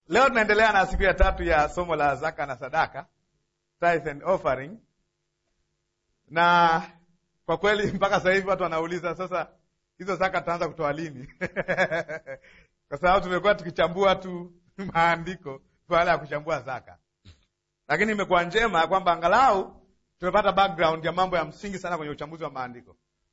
Leo tunaendelea na siku ya tatu ya somo la zaka na sadaka, tithe and offering, na kwa kweli mpaka sasa hivi watu wanauliza sasa, hizo zaka tutaanza kutoa lini? kwa sababu tumekuwa tukichambua tu maandiko baada ya kuchambua zaka, lakini imekuwa njema kwamba angalau tumepata background ya mambo ya msingi sana kwenye uchambuzi wa maandiko.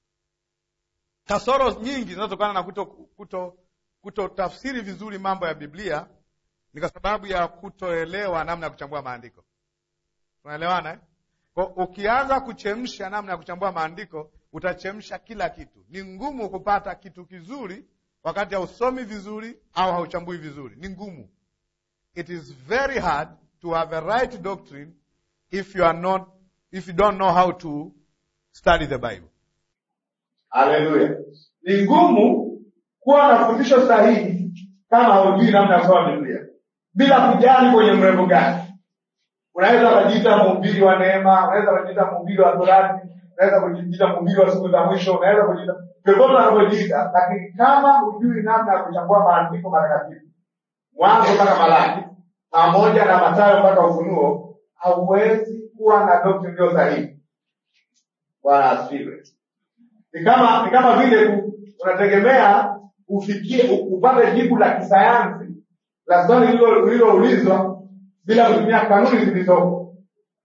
Kasoro nyingi zinazotokana na kuto, kuto, kuto tafsiri vizuri mambo ya Biblia ni kwa sababu ya kutoelewa namna ya kuchambua maandiko. Tunaelewana eh? Kwa ukianza kuchemsha namna ya kuchambua maandiko utachemsha kila kitu. Ni ngumu kupata kitu kizuri wakati hausomi vizuri au hauchambui vizuri, ni ngumu. It is very hard to have a right doctrine if you are not, if you don't know how to study the Bible. Haleluya! Ni ngumu kuwa na fundisho sahihi kama haujui namna ya kusoma Biblia, bila kujali kwenye mrengo gani. Unaweza ukajiita mhubiri wa neema, unaweza ukajiita mhubiri wa torati, unaweza kujiita mhubiri wa siku za mwisho, unaweza kujiita vyovyote unavyojiita, lakini kama hujui namna ya kuchambua maandiko matakatifu, Mwanzo mpaka Malaki pamoja na Mathayo mpaka Ufunuo, hauwezi kuwa na doctrine iliyo sahihi. Bwana asifiwe. Ni kama ni kama vile u- unategemea ufikie u- upate jibu la kisayansi la swali lililo- lililoulizwa bila kutumia kanuni zilizopo,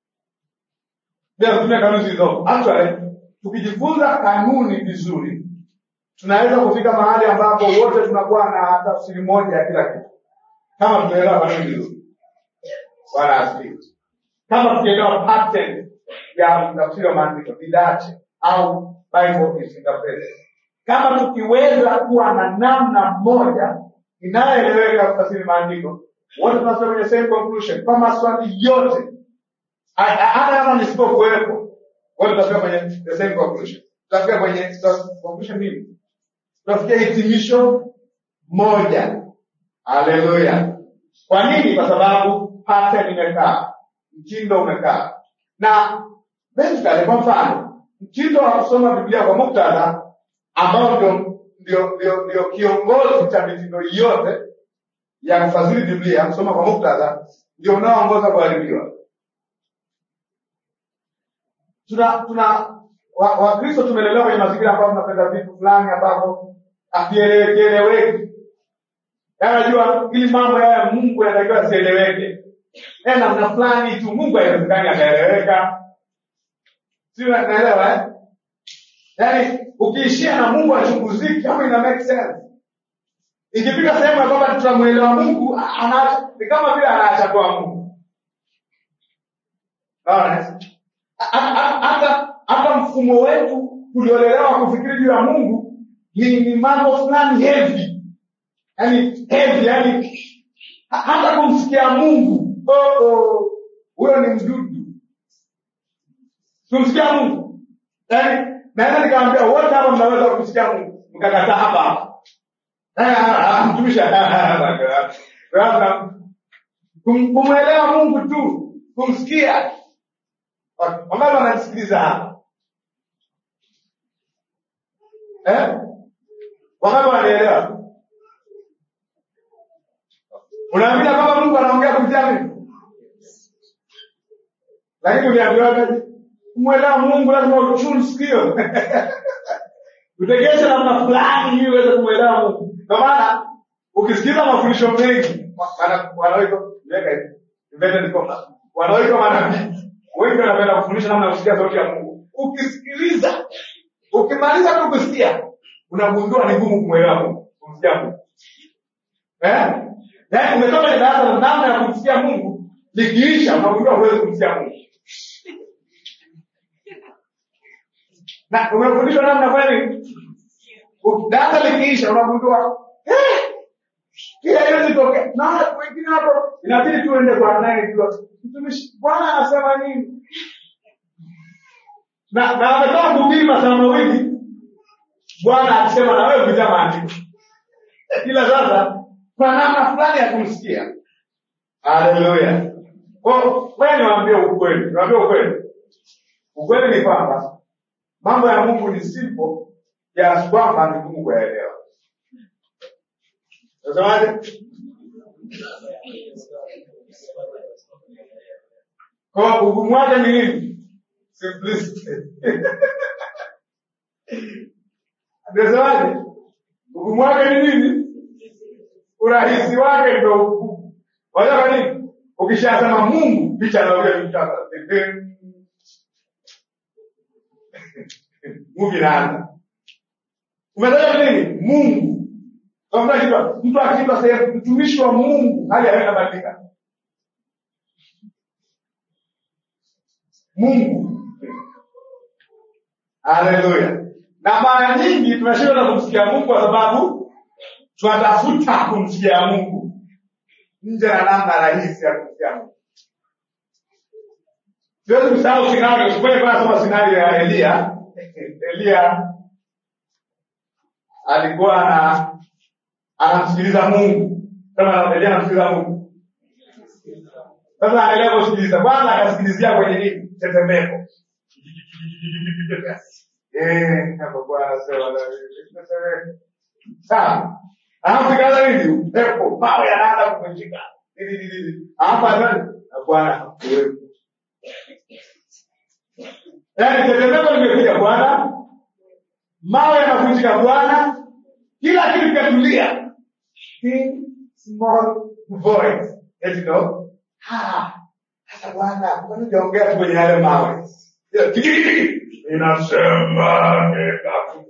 bila kutumia kanuni zilizopo. Actually, tukijifunza kanuni vizuri, tunaweza kufika mahali ambapo wote tunakuwa na tafsiri moja ya kila kitu, kama tunaelewa kanuni vizuri. Bwana asifiwe. Kama tukielewa pattern ya tafsiri wa maandiko didache au Bible is interpreted. Kama tukiweza kuwa na namna moja inayoeleweka kutafsiri maandiko, wote tunafika kwenye same conclusion kwa maswali yote, Ha- ha- hata kama nisipokuwepo, wote tutafika kwenye the same conclusion. Tutafika kwenye tuta- conclusion nini? Tutafikia hitimisho moja. Haleluya! Kwa nini? Kwa sababu pattern imekaa, mtindo umekaa, na basically, kwa mfano, mtindo wa kusoma Biblia kwa muktadha ambao ndio ndio ndio ndio kiongozi cha mitindo yote ya kufasiri Biblia, kusoma kwa muktadha ndio unaoongoza kuharibiwa. Tuna tuna wa- Wakristo tumelelewa kwenye mazingira ambayo tunapenda vitu fulani ambavyo havieleweki Yaani Unajua, ili mambo haya ya Mungu yanatakiwa yasieleweke, yaani namna fulani tu. Mungu haiwezekani akaeleweka, si naelewa eh? Yaani ukiishia na Mungu achunguziki, kama ina make sense. Ikifika sehemu ya kwamba tunamwelewa Mungu, a- ana- ni kama vile anaacha kwa Mungu. Unaona? A- a- a- Hata hata mfumo wetu uliolelewa kufikiri juu ya Mungu ni, ni mambo fulani heavy yani heavy, yani ha- hata kumsikia Mungu oh, oh, huyo ni mdudu. Kumsikia Mungu yani, naweza nikamwambia wote hapa mnaweza kumsikia Mungu, mkakataa hapa hapa Eh, ah, ah, mtumishi labda kum- kumwelewa Mungu tu, kumsikia. Wangapi wananisikiliza hapa eh? Wangapi wanaelewa? Unaamini kwamba Mungu anaongea kupitia mimi? Lakini uliambiwaje? Kumwelewa Mungu lazima uchuni sikio. Utegeshe namna fulani ili uweze kumwelewa Mungu. Kwa maana ukisikiza mafundisho mengi wana- wanaoitwa weka hivi, inverted commas. wanaoitwa manabii wengi wanapenda kufundisha namna ya kusikia sauti ya Mungu. Ukisikiliza, ukimaliza tu kusikia, unagundua ni ngumu kumwelewa Mungu, kumsikia Mungu. Eh? Yaani umetoka kwenye darasa la namna ya kumsikia Mungu, likiisha unagundua huwezi kumsikia Mungu. Na umefundishwa namna gani? Uki- Darasa likiisha unagundua eh, kila haiwezi tokea. Na wengine hapo inabidi tuende kwa anayejua. Mtumishi, Bwana anasema nini? Na na ametoka kuhubiri masaa mawili, Bwana akisema na wewe kupitia maandiko. Ila sasa kuna namna fulani ya kumsikia. Haleluya. Kwa hiyo, wewe niwaambie ukweli, niwaambie ukweli. Ukweli ni kwamba mambo ya Mungu ni simple kiasi kwamba ni ngumu kuyaelewa. Unasemaje? Kwa ugumu wake ni nini? Simplicity. Nasemaje? Ugumu wake ni nini? Urahisi wake ndio ugumu. Wajua kwa nini? Ukishasema Mungu, picha anaongea mtaka. Mungu inaanza. Umetaja nini? Mungu. Kwa mtu akiitwa mtu akiitwa sehemu mtumishi wa Mungu, hali haweka badilika. Mungu. Haleluya. Na mara nyingi tunashindwa na kumsikia Mungu kwa sababu tunatafuta kumsikia Mungu nje na namna rahisi ya kumsikia Mungu. Siwezi kusahau scenario, sikweli kwa soma scenario ya Elia. Elia alikuwa ana anamsikiliza Mungu. Kama Elia anamsikiliza Mungu. Sasa angalia kusikiliza. Kwanza akasikilizia kwenye nini? Tetemeko. Eh, hapo Bwana sema na tetemeko. Sawa. Alafu ikaanza nini? Upepo, mawe yanaanza kuvunjika. Nini nini nini. Hapa nani? Na Bwana hakuwepo. Yaani tetemeko limekuja Bwana, mawe yanavunjika Bwana, kila kitu kikatulia. Still small voice. Eti ndo ah, sasa Bwana, kwani hujaongea tu kwenye yale mawe? Ile tiki tiki tiki. Inasema nenda.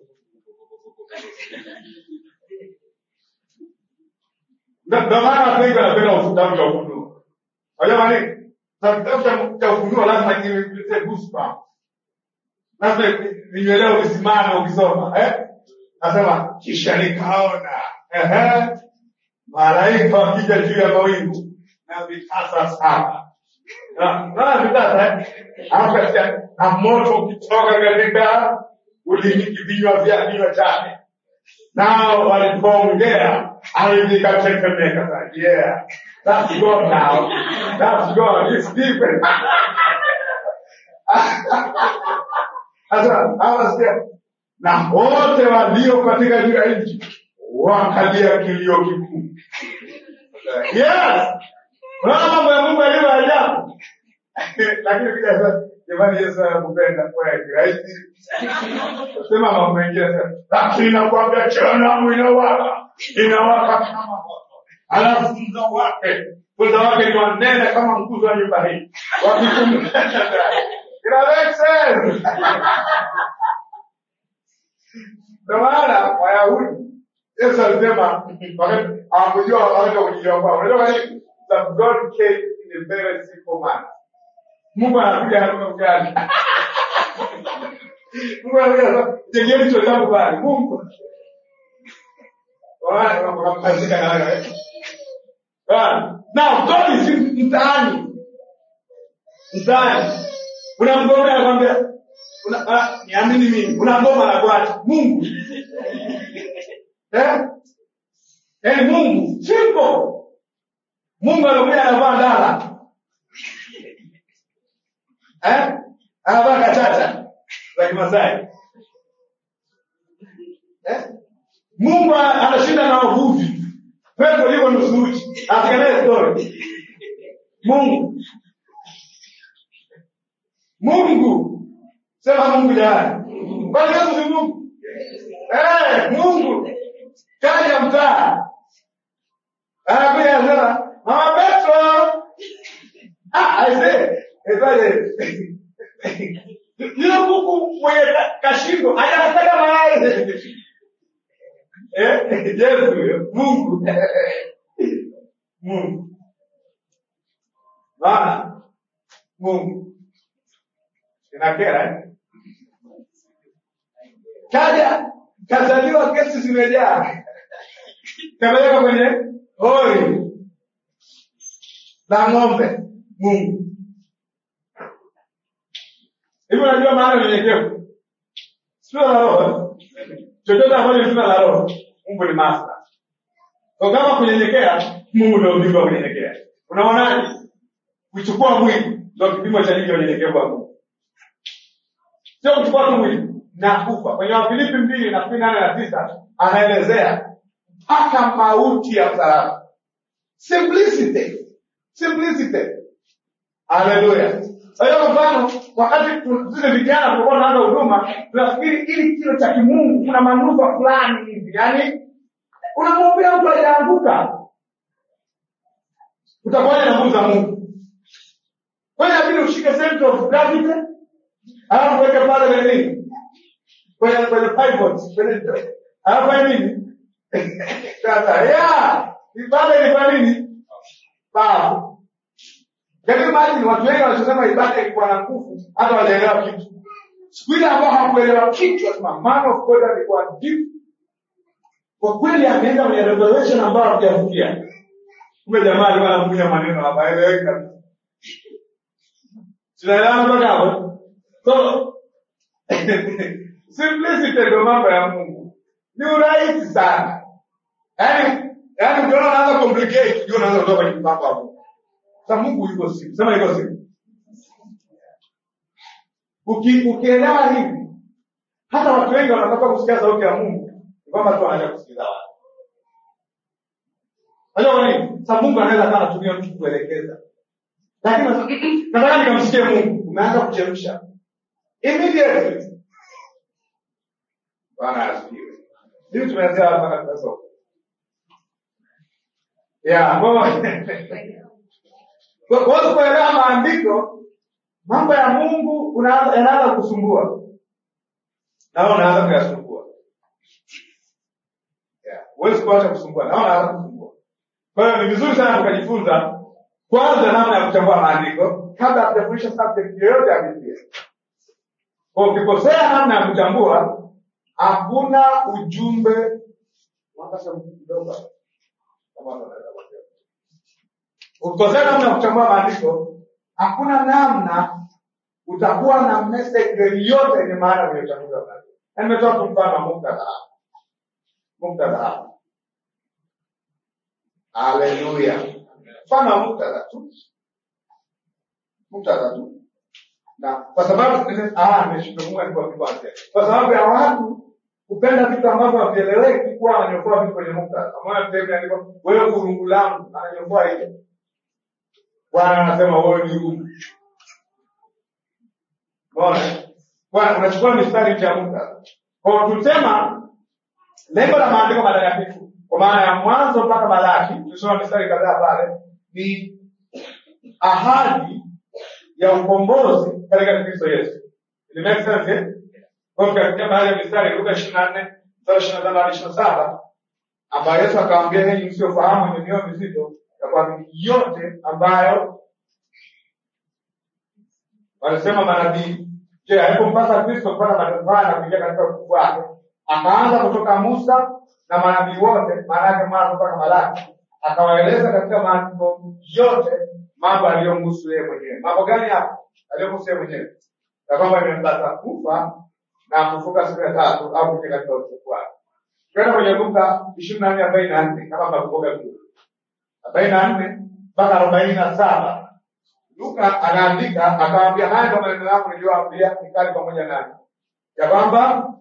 Ndio ndio maana watu wengi wanapenda vitabu vya ufunuo. Unajua kwa nini? Na kitabu cha- cha ufunuo lazima kiletee goosebumps. Lazima vinyeleo visimame ukisoma, eh? Nasema kisha nikaona, ehe, malaika wakija juu ya mawingu na vitasa saba. Na- Naona vitasa eh? Alafu katika na moto ukitoka katika ulimi vinywa vya vinywa chake nao walipoongea ardhi ikatetemeka. Sasa, Yeah, that's God now. That's God. It's different. Sasa hawa sikia, na wote walio katika juu ya nchi wakalia kilio kikuu. Yes, unaona mambo ya Mungu yaliyo ajabu. Lakini pia sasa, jamani, Yesu anakupenda kweli, rahisi sema mambo mengine sasa, lakini nakwambia jehanamu inawaka, inawaka kama moto, alafu mzo wake mzo wake ni wanene kama nguzo wa nyumba hii, wakikumbuka Ina make sense. Ndio maana Wayahudi Yesu alisema wakati hawakujua wakati wa kujijua kwao. Unajua kwa nini? That God came in a very simple manner. Mungu anakuja hatua gani? Mungu anakuja sasa, jengeni hicho jambo bali. Mungu. Wala wakampazika na wewe. Bwana. Now God is in- mtaani. Mtaani. Unamgomea anakwambia una, ah, niamini mimi. Unagoma na kuacha. Mungu. Eh? Eh, Mungu. Simple. Mungu anakuja anavaa ndala. Eh? Anavaa kachacha za Kimasai. Eh? Mungu ana- anashinda na wavuvi. Petro yuko nusu uchi. Asikanaye story. Mungu. Mungu. Sema Mungu jamani. Kwani Yesu si Mungu? Eh, Mungu. Kaja mtaa. Anakuja anasema, Mama Petro. Ah, aise. Ezaje. Yule kuku mwenye ka- kashingo anataka mayai. Eh, Yesu huyo. Mungu. Mungu. Bwana. Mungu. Inakera eh? Kaja kazaliwa, kesi zimejaa, kapeleka kwenye hori la ng'ombe. Mungu hivi, unajua maana ya unyenyekevu? Sio la roho, chochote ambacho sina la roho, Mungu ni master. Kwa kama kunyenyekea, Mungu ndio ujumbe wa kunyenyekea. Unaonaje? Kuchukua mwili ndio kipimo cha nini unyenyekevu wa Mungu sio kuchukua tu mwili na kufa. Kwenye Wafilipi mbili nafikiri nane na tisa anaelezea mpaka mauti ya msalaba. simplicity simplicity haleluya kwa hiyo kwa mfano wakati tu- zile vijana tulikuwa tunaanza huduma tunafikiri ili kilo cha kimungu kuna manufaa fulani hivi yaani unamwombea mtu ajaanguka utakuwaje na nguvu za mungu kwa hiyo inabidi ushike center of gravity alafu weke pale kwenye nini kwenye kwenye pivot kwenye alafu fanye nini sasa ya ibada ilikuwa nini babu Can you imagine watu wengi wanachosema ibada ilikuwa na nguvu hata wajaelewa kitu. Siku ile ambao hawakuelewa kitu wasema man of God alikuwa deep. Kwa kweli ameenda kwenye revelation ambayo hakujafikia. Kumbe jamaa alikuwa anakunya maneno hapaeleweki kabisa. Tunaelewana mpaka hapo? So simplicity ndio mambo ya Mungu. Ni urahisi sana. Yaani yaani ukiona unaanza complicate, ndio unaanza kutoka kwenye mambo ya Mungu. Sasa Mungu yuko siku. Sema yuko siku. Uki, ukielewa hivi, hata watu wengi wanataka kusikia sauti ya Mungu, ni kwamba tu wanaanza kusikiza watu. Unajua kwa nini? Sasa Mungu anaweza kama anatumia mtu kuelekeza. Lakini sasa, nataka nikamsikie Mungu, umeanza kuchemsha. Immediately. Bwana asifiwe. Hivi tumeanzia hapa na tunasoma. Yeah, kwa kwa hiyo kuelewa maandiko, mambo ya Mungu unaanza yanaanza kusumbua. Na wewe unaanza kuyasumbua. Yeah, huwezi kuacha kusumbua, na wewe unaanza kusumbua. Kwa hiyo ni vizuri sana tukajifunza kwanza namna ya kuchambua maandiko kabla hatujafundisha subject yoyote ya Biblia. Kwa ukikosea namna ya kuchambua, hakuna ujumbe wakasema kidogo kama wanaweza kuelewa. ukikosea namna ya kuchambua maandiko, hakuna namna utakuwa na message yoyote yenye maana kwenye uchambuzi wa maandiko. Na nimetoa tu mfano wa muktadha hapa, muktadha hapa. Haleluya, mfano wa muktadha tu, muktadha tu, na kwa sababu ah, nimeshtuka nilipoanzia, kwa sababu ya watu kupenda vitu ambavyo havieleweki, kuwa wananyofoa vitu kwenye muktadha. Maana sehemu imeandikwa wewe kurungu langu, ananyofoa hiyo Bwana anasema wewe ni huyu. Bwana, Bwana unachukua mistari ya muktadha. Kwa hiyo tulisema lengo la maandiko matakatifu kwa maana ya mwanzo mpaka Malaki, tulisoma mistari kadhaa pale, ni ahadi ya ukombozi katika Kristo Yesu. It make sense eh? Kwa hiyo katika baadhi ya mistari Luka 24 mstari 25 hadi 27 ambayo Yesu akawaambia henyi msiofahamu wenye mioyo mizito ya kuamini yote ambayo walisema manabii. Je, haikumpasa Kristo kupata mateso haya na kuingia katika utukufu wake? Akaanza kutoka Musa na manabii wote, maana yake mwanzo mpaka Malaki, akawaeleza katika maandiko yote mambo aliyomhusu yeye mwenyewe. Mambo gani hapo aliyomhusu yeye mwenyewe? Ya kwamba imempasa kufa na kufuka siku ya tatu au kuingia katika utukufu wake. Kwenda kwenye Luka ishirini na nne arobaini na nne kama mnakumbuka vizuri arobaini na nne mpaka arobaini na saba Luka anaandika akawaambia, haya ndio maneno yangu niliyowaambia nikali pamoja nani, ya kwamba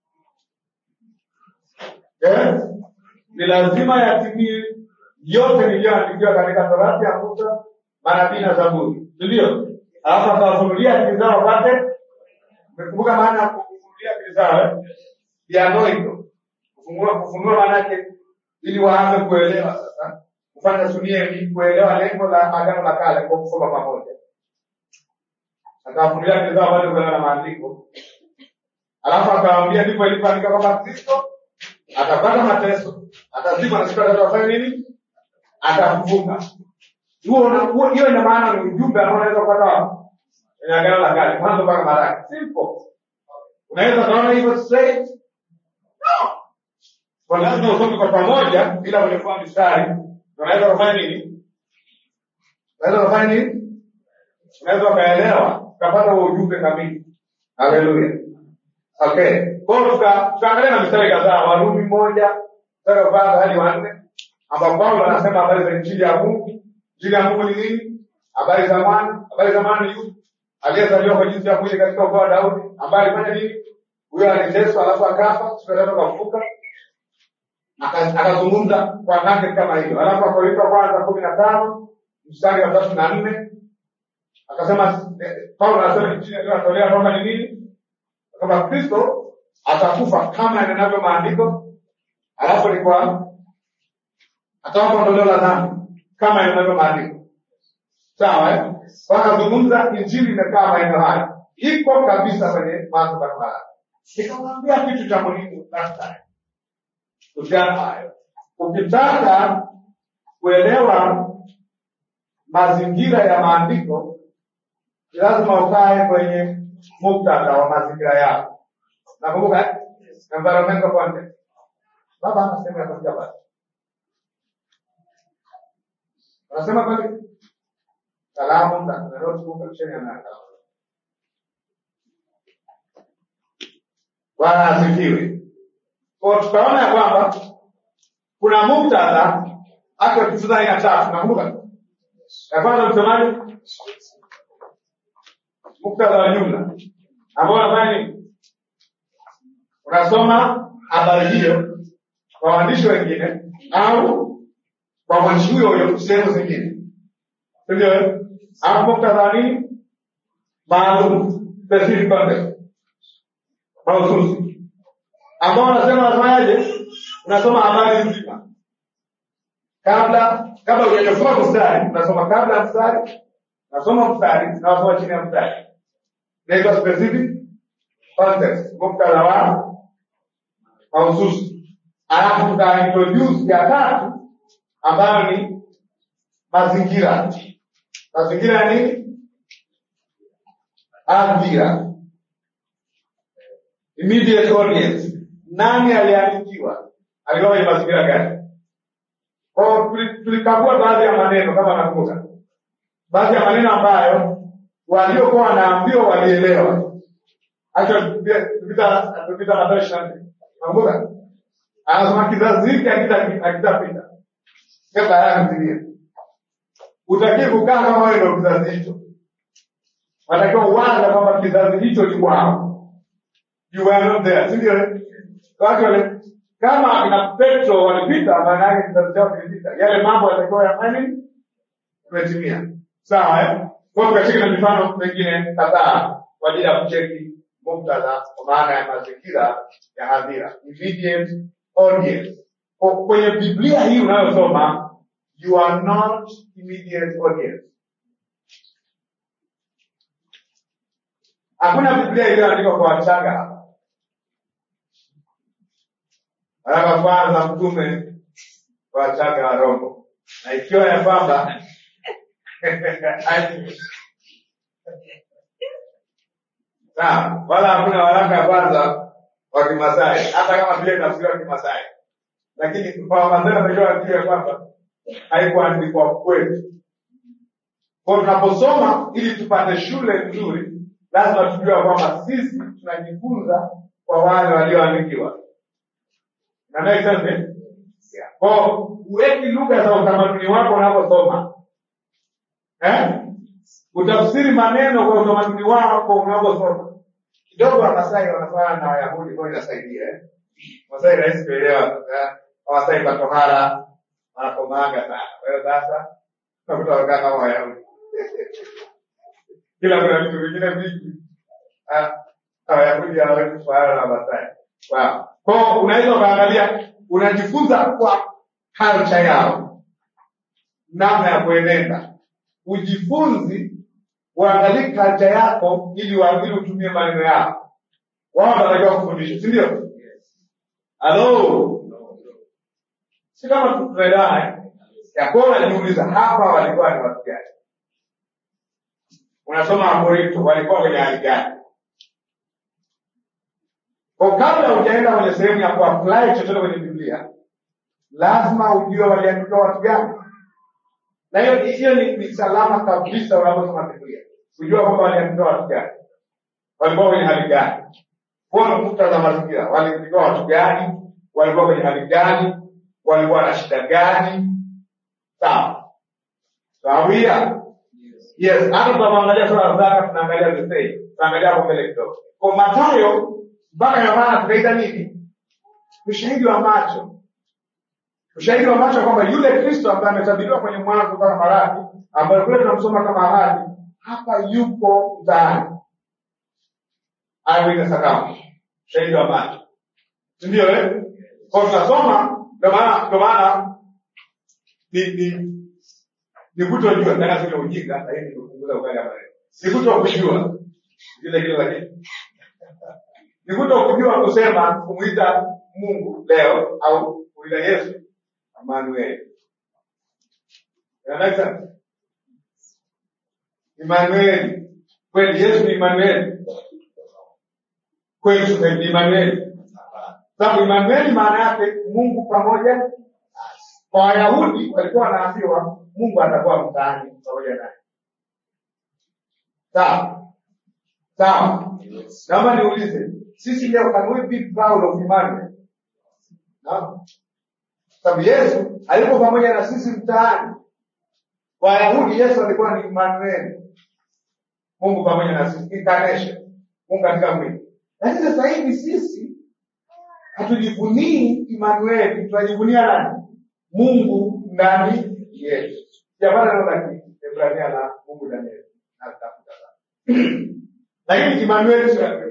eh, ni lazima yatimie yote niliyoandikiwa katika Torati ya Musa, manabii na Zaburi, si ndio? Alafu akawafunulia akili zao wapate. Umekumbuka maana ya kufunulia akili zao eh? Dianoito, kufunua kufunua maana yake ili waanze kuelewa sasa kufanya sunia ni kuelewa lengo la agano la kale kwa kusoma pamoja. Akawafunulia akili zao wapate kuelewa na maandiko, alafu akawaambia ndipo ilivyoandika kwamba Kristo atapata mateso, atazikwa na siku ya tatu afanye nini? Atafufuka. Huo huo- hiyo ina maana ni ujumbe ambao unaweza kupata wapi? Kwenye agano la kale, mwanzo mpaka Malaki. Simple. Unaweza kaona hivyo straight? No. Kwa lazima usome kwa pamoja bila kunyofua mistari. Unaweza kufanya nini? Unaweza kufanya nini? Unaweza ukaelewa, ukapata huo ujumbe kamili. Haleluya. Okay. Kwa hiyo tuka- tukaangalia na mistari kadhaa, Warumi moja mstari wa kwanza hadi wa nne, ambapo Paulo anasema habari za injili ya Mungu. Injili ya Mungu ni nini? Habari za mwana, habari za mwana ni yupi? Aliyezaliwa kwa jinsi ya mwili katika ukoo wa Daudi, ambaye alifanya nini? Huyo aliteswa alafu akafa, siku ya tatu akafufuka. Aka- akazungumza kwa nake kama hiyo alafu wakorintho wa kwanza kumi na tano mstari wa tatu na nne akasema eh, paulo anasema injili aliyotolea roma ni nini kwamba kristo atakufa kama yanenavyo maandiko alafu ni kwa atawapa ondoleo la dhambi kama yanenavyo maandiko sawa eh? Kwa akazungumza injili imekaa maeneo haya iko kabisa kwenye mambo mbalimbali nikamwambia kitu cha muhimu last time kuhusiana na hayo ukitaka kuelewa mazingira ya maandiko ni lazima ukae kwenye muktadha wa mazingira yao nakumbuka eh? environmental context baba ana sehemu ya kuandika basi unasema kweli kalamu na notebook chini ya kalamu bwana asifiwe kwa tukaona ya kwamba kuna muktadha hata ukifunza aina tatu nakumbuka ya kwanza msemaji muktadha wa jumla ambao unafanya nini unasoma habari hiyo kwa waandishi wengine au kwa mwandishi huyo huyo sehemu zingine sindio eh? au muktadha wa nini maalum specific context mahususi ambao unasema unafanyaje unasoma habari nzima kabla kabla hujachofua mstari unasoma kabla ya mstari unasoma mstari na unasoma chini ya mstari inaitwa specific context muktadha wa mahususi alafu tutaintroduce ya tatu ambayo ni mazingira mazingira ya nini adhira immediate audience nani aliandikiwa alikuwa kwenye mazingira gani Kwa tuli- tulikagua baadhi ya maneno kama nakumbuka baadhi ya maneno ambayo waliokuwa wanaambiwa walielewa acha tupita tupita Mathayo ishirini na nne nakumbuka anasema kizazi hiki hakita- hakitapita kabla ya kutimia utakiwa kukaa kama wewe ndio kizazi hicho wanatakiwa uwaza kwamba kizazi hicho ni wao you were not there, si ndio? Watu wale kama akina Petro walipita, maana yake kizazi chao kilipita, yale mambo yatakiwa yafanye yametimia. Sawa eh? Kwa hiyo tukashika na mifano mengine kadhaa kwa ajili ya kucheki muktadha kwa maana ya mazingira ya hadhira, immediate audience. Kwa- Kwenye Biblia hii unayosoma, you are not immediate audience. Hakuna Biblia iliyoandikwa kwa wachanga hapa. Waraka wa kwanza mtume kwa wachanga wa roho, na ikiwa ya kwamba sawa, wala hakuna waraka ya kwanza wa Kimasai, hata kama vile tafsiriwa Kimasai, lakini kwa Wamasai wanajua wajue ya kwamba haikuandikwa kwetu. Kwa tunaposoma ili tupate shule nzuri, lazima tujue ya kwamba sisi tunajifunza kwa wale walioandikiwa. Na make sense, eh? Yeah. Kwa uweki lugha za utamaduni wako unaposoma eh? Utafsiri maneno kwa utamaduni wako unaposoma. Kidogo Wamasai wanafanya na Wayahudi, kwa hiyo inasaidia eh? Masai rahisi kuelewa. eh? Wamasai kwa tohara wanakomanga sana. Kwa hiyo sasa unakuta wakaa kama Wayahudi kila kuna vitu vingine vingi Ah, Wayahudi hawawezi kufanana na Masai. Wow. Kwa hiyo unaweza ukaangalia, unajifunza kwa culture yao, namna ya kuenenda. Ujifunzi uangalie culture yako ili wa- ili utumie maneno yao. Wao wanatakiwa kufundisha, si ndio? Halo, si kama tunaelewana eh? Yakobo anajiuliza hapa walikuwa ni watu gani? Unasoma Wakorinto walikuwa kwenye hali gani? Kwa kabla hujaenda kwenye sehemu ya kuapply chochote kwenye Biblia, lazima ujue waliandika watu gani. Na hiyo hiyo ni, ni salama kabisa unaposoma Biblia, kujua kwamba waliandika watu gani, walikuwa kwenye hali gani, kuwa na muktadha wa mazingira, waliandika watu gani, walikuwa kwenye hali gani, walikuwa na shida gani. Sawa sawia. Yes, hata tunapoangalia sura ya zaka tunaangalia the same. Tunaangalia hapo mbele kidogo. Kwa Mathayo mpaka Yohana tunaita nini? Ushahidi wa macho. ushahidi wa macho kwamba yule Kristo ambaye ametabiriwa kwenye Mwanzo mpaka Malaki, ambayo kule tunamsoma kama ahadi, hapa yupo mtaani, eyewitness account, ushahidi wa macho, si ndio? Eh, kwa tunasoma, ndio maana ndio maana ni ni ni kutojua tena, sio ujinga, lakini ni kupunguza ukali hapa. Ni kuto kujua vile kile, lakini ni kuto kujua kusema kumuita Mungu leo au kumuita Yesu Emmanuel. Inaeleweka? Emmanuel. Kweli Yesu ni Emmanuel. Kweli ni Emmanuel. Sababu Emmanuel maana yake Mungu pamoja nasi. Kwa Wayahudi walikuwa wanaambiwa Mungu atakuwa mtaani pamoja naye. Sawa? Sawa. Naomba niulize, sisi leo can we be proud of Emmanuel? Naam. Sababu Yesu alipo pamoja na sisi mtaani. Wayahudi Yesu alikuwa ni Emmanuel. Mungu pamoja na sisi, incarnation. Mungu katika mwili. Lakini sasa hivi sisi hatujivunii Emmanuel, tunajivunia nani? Mungu ndani yetu. Japana neno la Kiebrania na Mungu ndani yetu. Natafuta sana. Lakini Emmanuel sio yake.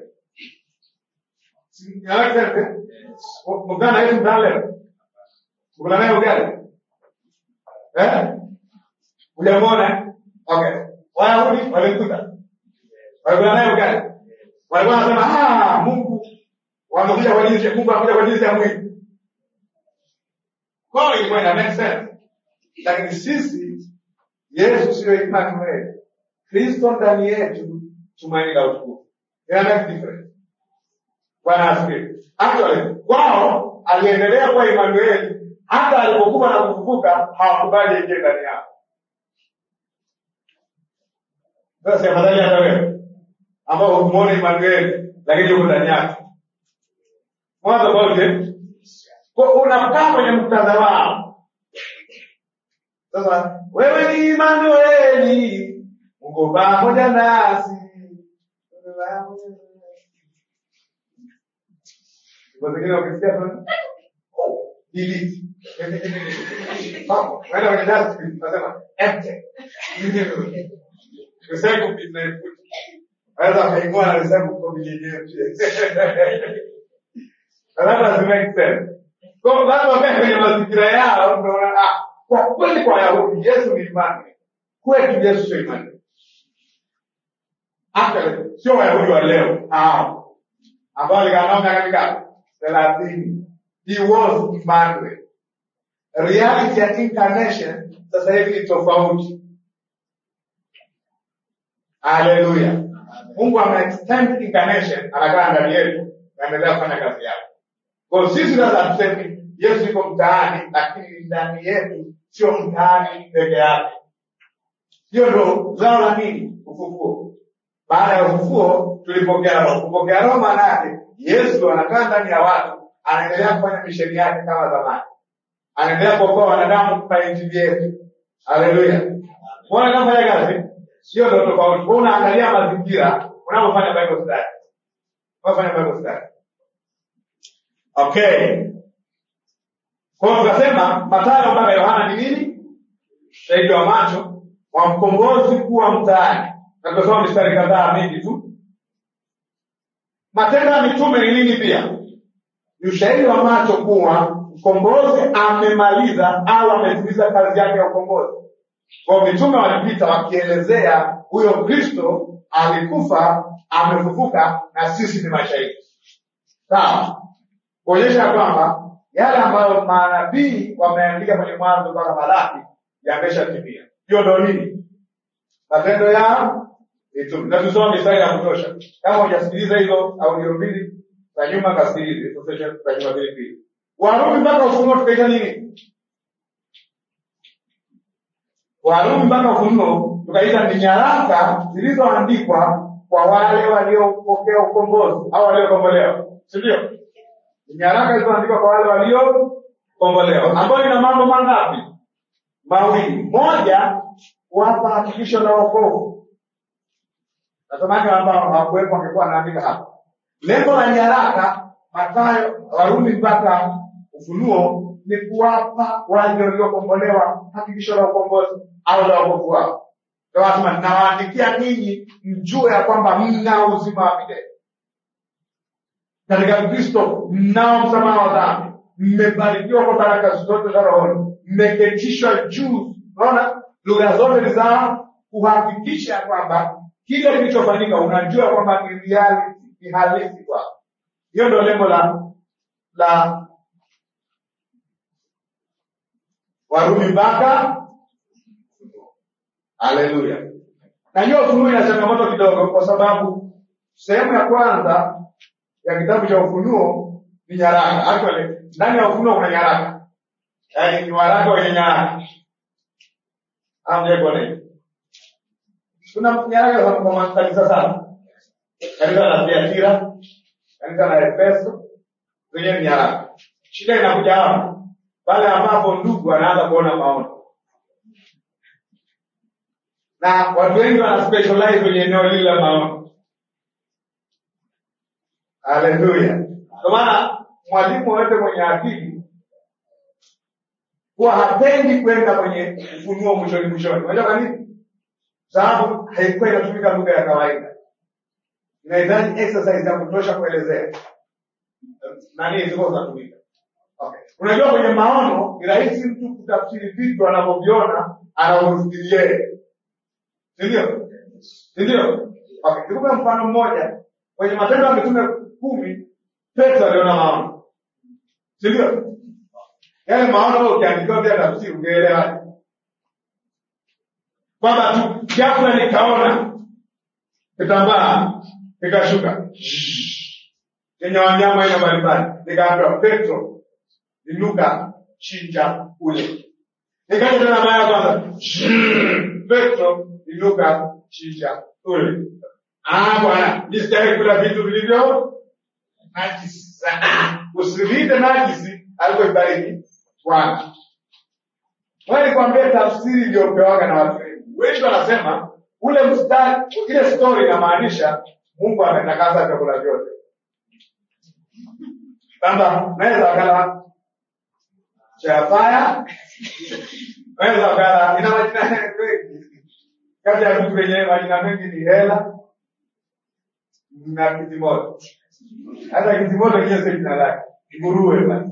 Mkana na Yesu ndani leo. Ukula naye ugali? Eh? Hujamwona? Okay. Wayahudi walimkuta. Walikula naye ugali. Walikuwa wanasema ah, Mungu wamekuja kwa jinsi Mungu anakuja kwa jinsi ya mwili. Kwa hiyo ilikuwa ina make sense. Lakini sisi Yesu sio Emmanuel. Kristo ndani yetu tumaini la utukufu. Ina make difference. Bwana asifiwe. Actually, wao aliendelea kuwa Emmanuel hata alipokuwa na kufufuka hawakubali ingie ndani yao. Sasa afadhali hata wewe ambao hukumuona Emmanuel lakini yuko ndani yako. Mwanzo wote kwa unakaa kwenye muktadha wao. Sasa wewe ni Emmanuel, Mungu pamoja nasi. Kwa zingine ukisikia tu delete. Wenda kwenye dustbin, nasema empty. Recycle bin na ifuti. Waweza wakaingua na recycle kwa bin yenyewe pia. Na that doesn't make sense. Kwa hiyo watu wakae kwenye mazingira yao, unaona ah, kwa kweli kwa Wayahudi Yesu ni imani. Kwetu Yesu sio imani. Actually, sio Wayahudi wa leo hao ambao walikaa nao miaka mingapi? thelathini. He was Emmanuel. Reality ya incarnation sasa hivi ni tofauti. Haleluya. Mungu ame extend incarnation, anakaa ndani yetu, naendelea kufanya kazi yake. Kwa hiyo sisi sasa hatusemi Yesu yuko mtaani, lakini ndani yetu, sio mtaani peke yake. Hiyo ndo zao la nini? Ufufuo. Baada ya ufufuo tulipokea roho. Kupokea roho maana yake Yesu anakaa ndani ya watu, anaendelea kufanya misheni yake kama zamani, anaendelea kuokoa wanadamu kwa injili yetu. Haleluya! Mbona kafanya kazi? Sio ndo tofauti. Wewe unaangalia mazingira unapofanya Bible study, unapofanya Bible study. Okay, kwa hiyo tukasema Mathayo mpaka Yohana ni nini? Shahidi wa macho wa mkombozi kuwa mtaani, na tukasoma mistari kadhaa mingi tu Matendo ya Mitume ni nini pia? Ni ushahidi wa macho kuwa mkombozi amemaliza au ametimiza kazi yake ya ukombozi. Kwa mitume walipita wakielezea huyo Kristo alikufa, amefufuka na sisi ni mashahidi. Sawa, kuonyesha kwamba yale ambayo manabii wameandika kwenye Mwanzo mpaka Malaki yameshatimia. Hiyo ndo nini? Matendo ya Mitume. Na tusoma mistari ya kutosha. Kama hujasikiliza hizo audio mbili za nyuma, kasikilize hizo session za nyuma mbili mbili. Warumi mpaka Ufunuo tukaita nini? Warumi mpaka Ufunuo tukaita ni nyaraka zilizoandikwa kwa wale waliopokea ukombozi au waliokombolewa, si ndio? Ni nyaraka zilizoandikwa kwa wale waliokombolewa, ambayo ina mambo mangapi? Mawili. Moja, kuwapa hakikisho la wokovu Natamani ambao hawakuwepo wangekuwa wanaandika hapa. Lengo la nyaraka Mathayo, Warumi mpaka Ufunuo ni kuwapa wale waliokombolewa hakikisho la ukombozi au la wokovu wao. Ndio wanasema nawaandikia ninyi mjue ya kwamba mna uzima wa milele katika Kristo, mnao msamaha wa dhambi, mmebarikiwa kwa baraka zote za rohoni, mmeketishwa juu. Unaona, lugha zote ni za kuhakikisha ya kwamba kile kilichofanyika unajua kwamba ni reality, ni halisi kwako. Hiyo ndio lengo la la Warumi mpaka Haleluya. Na hiyo Ufunuo ina changamoto kidogo, kwa sababu sehemu ya kwanza ya kitabu cha Ufunuo ni nyaraka. Actually, ndani ya Ufunuo kuna nyaraka, yaani ni waraka wenye nyaraka. Amjekone, kuna nyaraka za kwa makanisa sana, kanisa la Thiatira, kanisa la Efeso, zenyewe ni nyaraka. Shida inakuja hapa pale ambapo ndugu anaanza kuona maono na watu wengi wana specialize kwenye eneo lile la maono. Haleluya! Kwa maana mwalimu wote mwenye akili huwa hapendi kwenda kwenye ufunuo mwishoni mwishoni. Unajua kwa nini? Sababu haikuwa inatumika lugha ya kawaida, inahitaji exercise ya kutosha kuelezea nani ziko zinatumika. Okay. Unajua kwenye maono ni rahisi mtu kutafsiri vitu anavyoviona anavyofikiria yeye sindio sindio okay. nikupe mfano mmoja kwenye matendo ya mitume kumi petro aliona maono sindio yale maono wewe ukiandikiwa vya tafsiri ungeelewaje kwamba tu ghafla nikaona kitambaa kikashuka yenye wanyama aina mbalimbali nikaambiwa petro inuka chinja ule nikaja tena mara ya kwanza petro inuka chinja ule ah bwana nisitaki kula vitu vilivyo najisi sana usivite najisi alivyoibariki bwana wewe nikwambie tafsiri iliyopewaga na watu wengi wengi wanasema ule mstari ile story inamaanisha mungu ametakasa vyakula vyote kwamba naweza wakala chafaya naweza wakala ina majina mengi kati ya vitu vyenye majina mengi ni hela na kitimoto hata kitimoto yenyewe sio jina lake nguruwe basi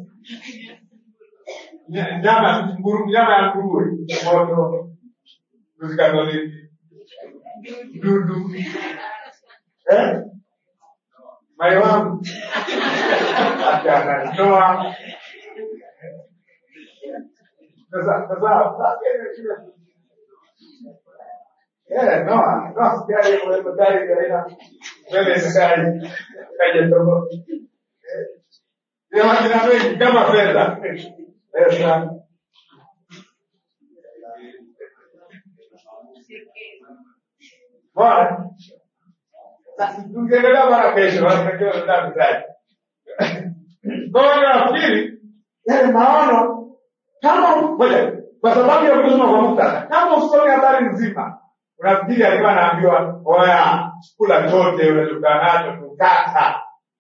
Nya- nyama nguru- nyama ya nguruwe moto kuzikatoliki dudu eh? mai wangu akanatoa sasa sasa Eh, no, no, sijali kuwepo gari kaina mbele sijali kaja tobo. Ni majina mengi kama fedha. Pesa. Bwana. Sasa tungeendelea mara kesho, watakiwa ndio mtaji. Bwana nafikiri yale maono kama ngoja kwa sababu ya kusoma kwa muktadha, kama usome habari nzima unafikiri alikuwa anaambiwa oya, kula chote unachokaa nacho tukata.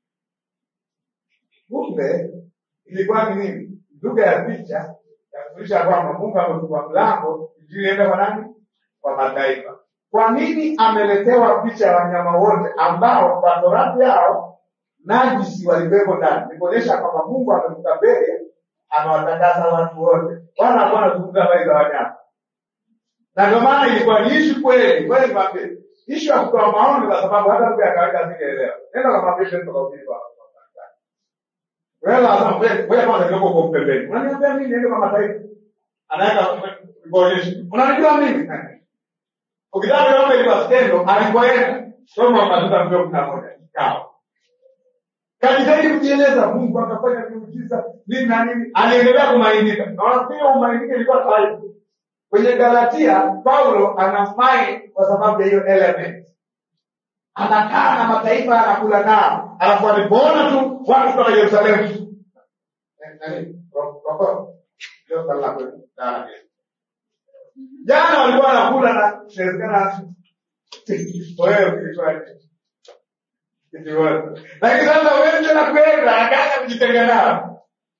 Kumbe ilikuwa ni nini? Lugha ya picha ya kufundisha kwamba Mungu amefungua mlango injili iende kwa nani? Kwa mataifa. Kwa nini ameletewa picha ya wanyama wote ambao kwa torati yao najisi walikuwepo ndani? Ni kuonyesha kwamba Mungu amevuka mbele, amewatakasa watu wote. Bwana alikuwa anazungumza habari za wanyama na ndio maana ilikuwa ni ishu kweli kweli kwambie ishu ya kutoa maoni kwa sababu hata lugha ya kawaida singeelewa nenda kamwambia Petro kwa uvivu hapo wewe lazima wewe wewe kwanza kidogo kwa pembeni unaniambia mimi niende kwa mataifa anaweka kuonyesha unanijua mimi ukitaka kuomba ile skendo alikoenda soma matuta mbio kuna moja kikao kajitahidi kujieleza Mungu akafanya miujiza nini na nini aliendelea kumainika na wanafikiri umainika ilikuwa kawaida kwenye Galatia Paulo anafai kwa sababu ya hiyo element. Anakaa na mataifa anakula nao, alafu alipoona tu watu kutoka Yerusalemu Eh, nani? Ro- roko? Ndio swali la kweli. Ah, yes. jana walikuwa wanakula na inawezekana wewe ukifanya kijiwaza, lakini sasa wewe tena kwenda akaanza kujitenga nao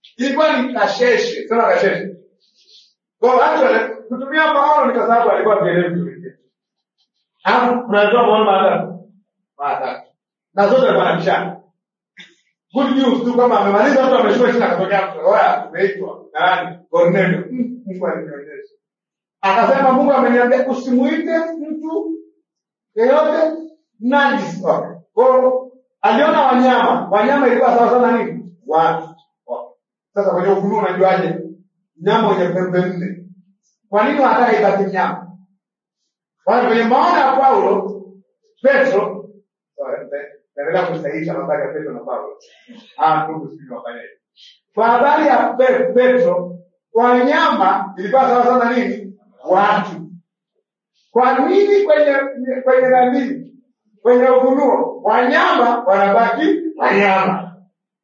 ilikuwa ni kasheshe sema kasheshe kwa actually kutumia Paulo ni kwa sababu alikuwa kielewi vizuri hapo tunatoa maono mara tatu mara tatu na zote alikuwa anabishana good news tu kama amemaliza mtu ameshuka chini akatokea mtu oya umeitwa nani Cornelio Mm, Mungu alinionyesha akasema Mungu ameniambia usimuite mtu yeyote najisi okay. Kwa hiyo aliona wanyama wanyama ilikuwa sawa sana nini watu okay. sasa kwenye ufunuo unajuaje mnyama wenye pembe nne kwa nini wanataka ibaki mnyama Wale kwenye maono ya Paulo Petro sorry, nita- naendelea kusahihisha habari ya Petro na Paulo ah ndugu sijui wafanyaje kwa habari ya Pe- Petro wanyama ilikuwa sawa sana nini watu kwa nini kwenye kwenye nani kwenye ufunuo wanyama wanabaki wanyama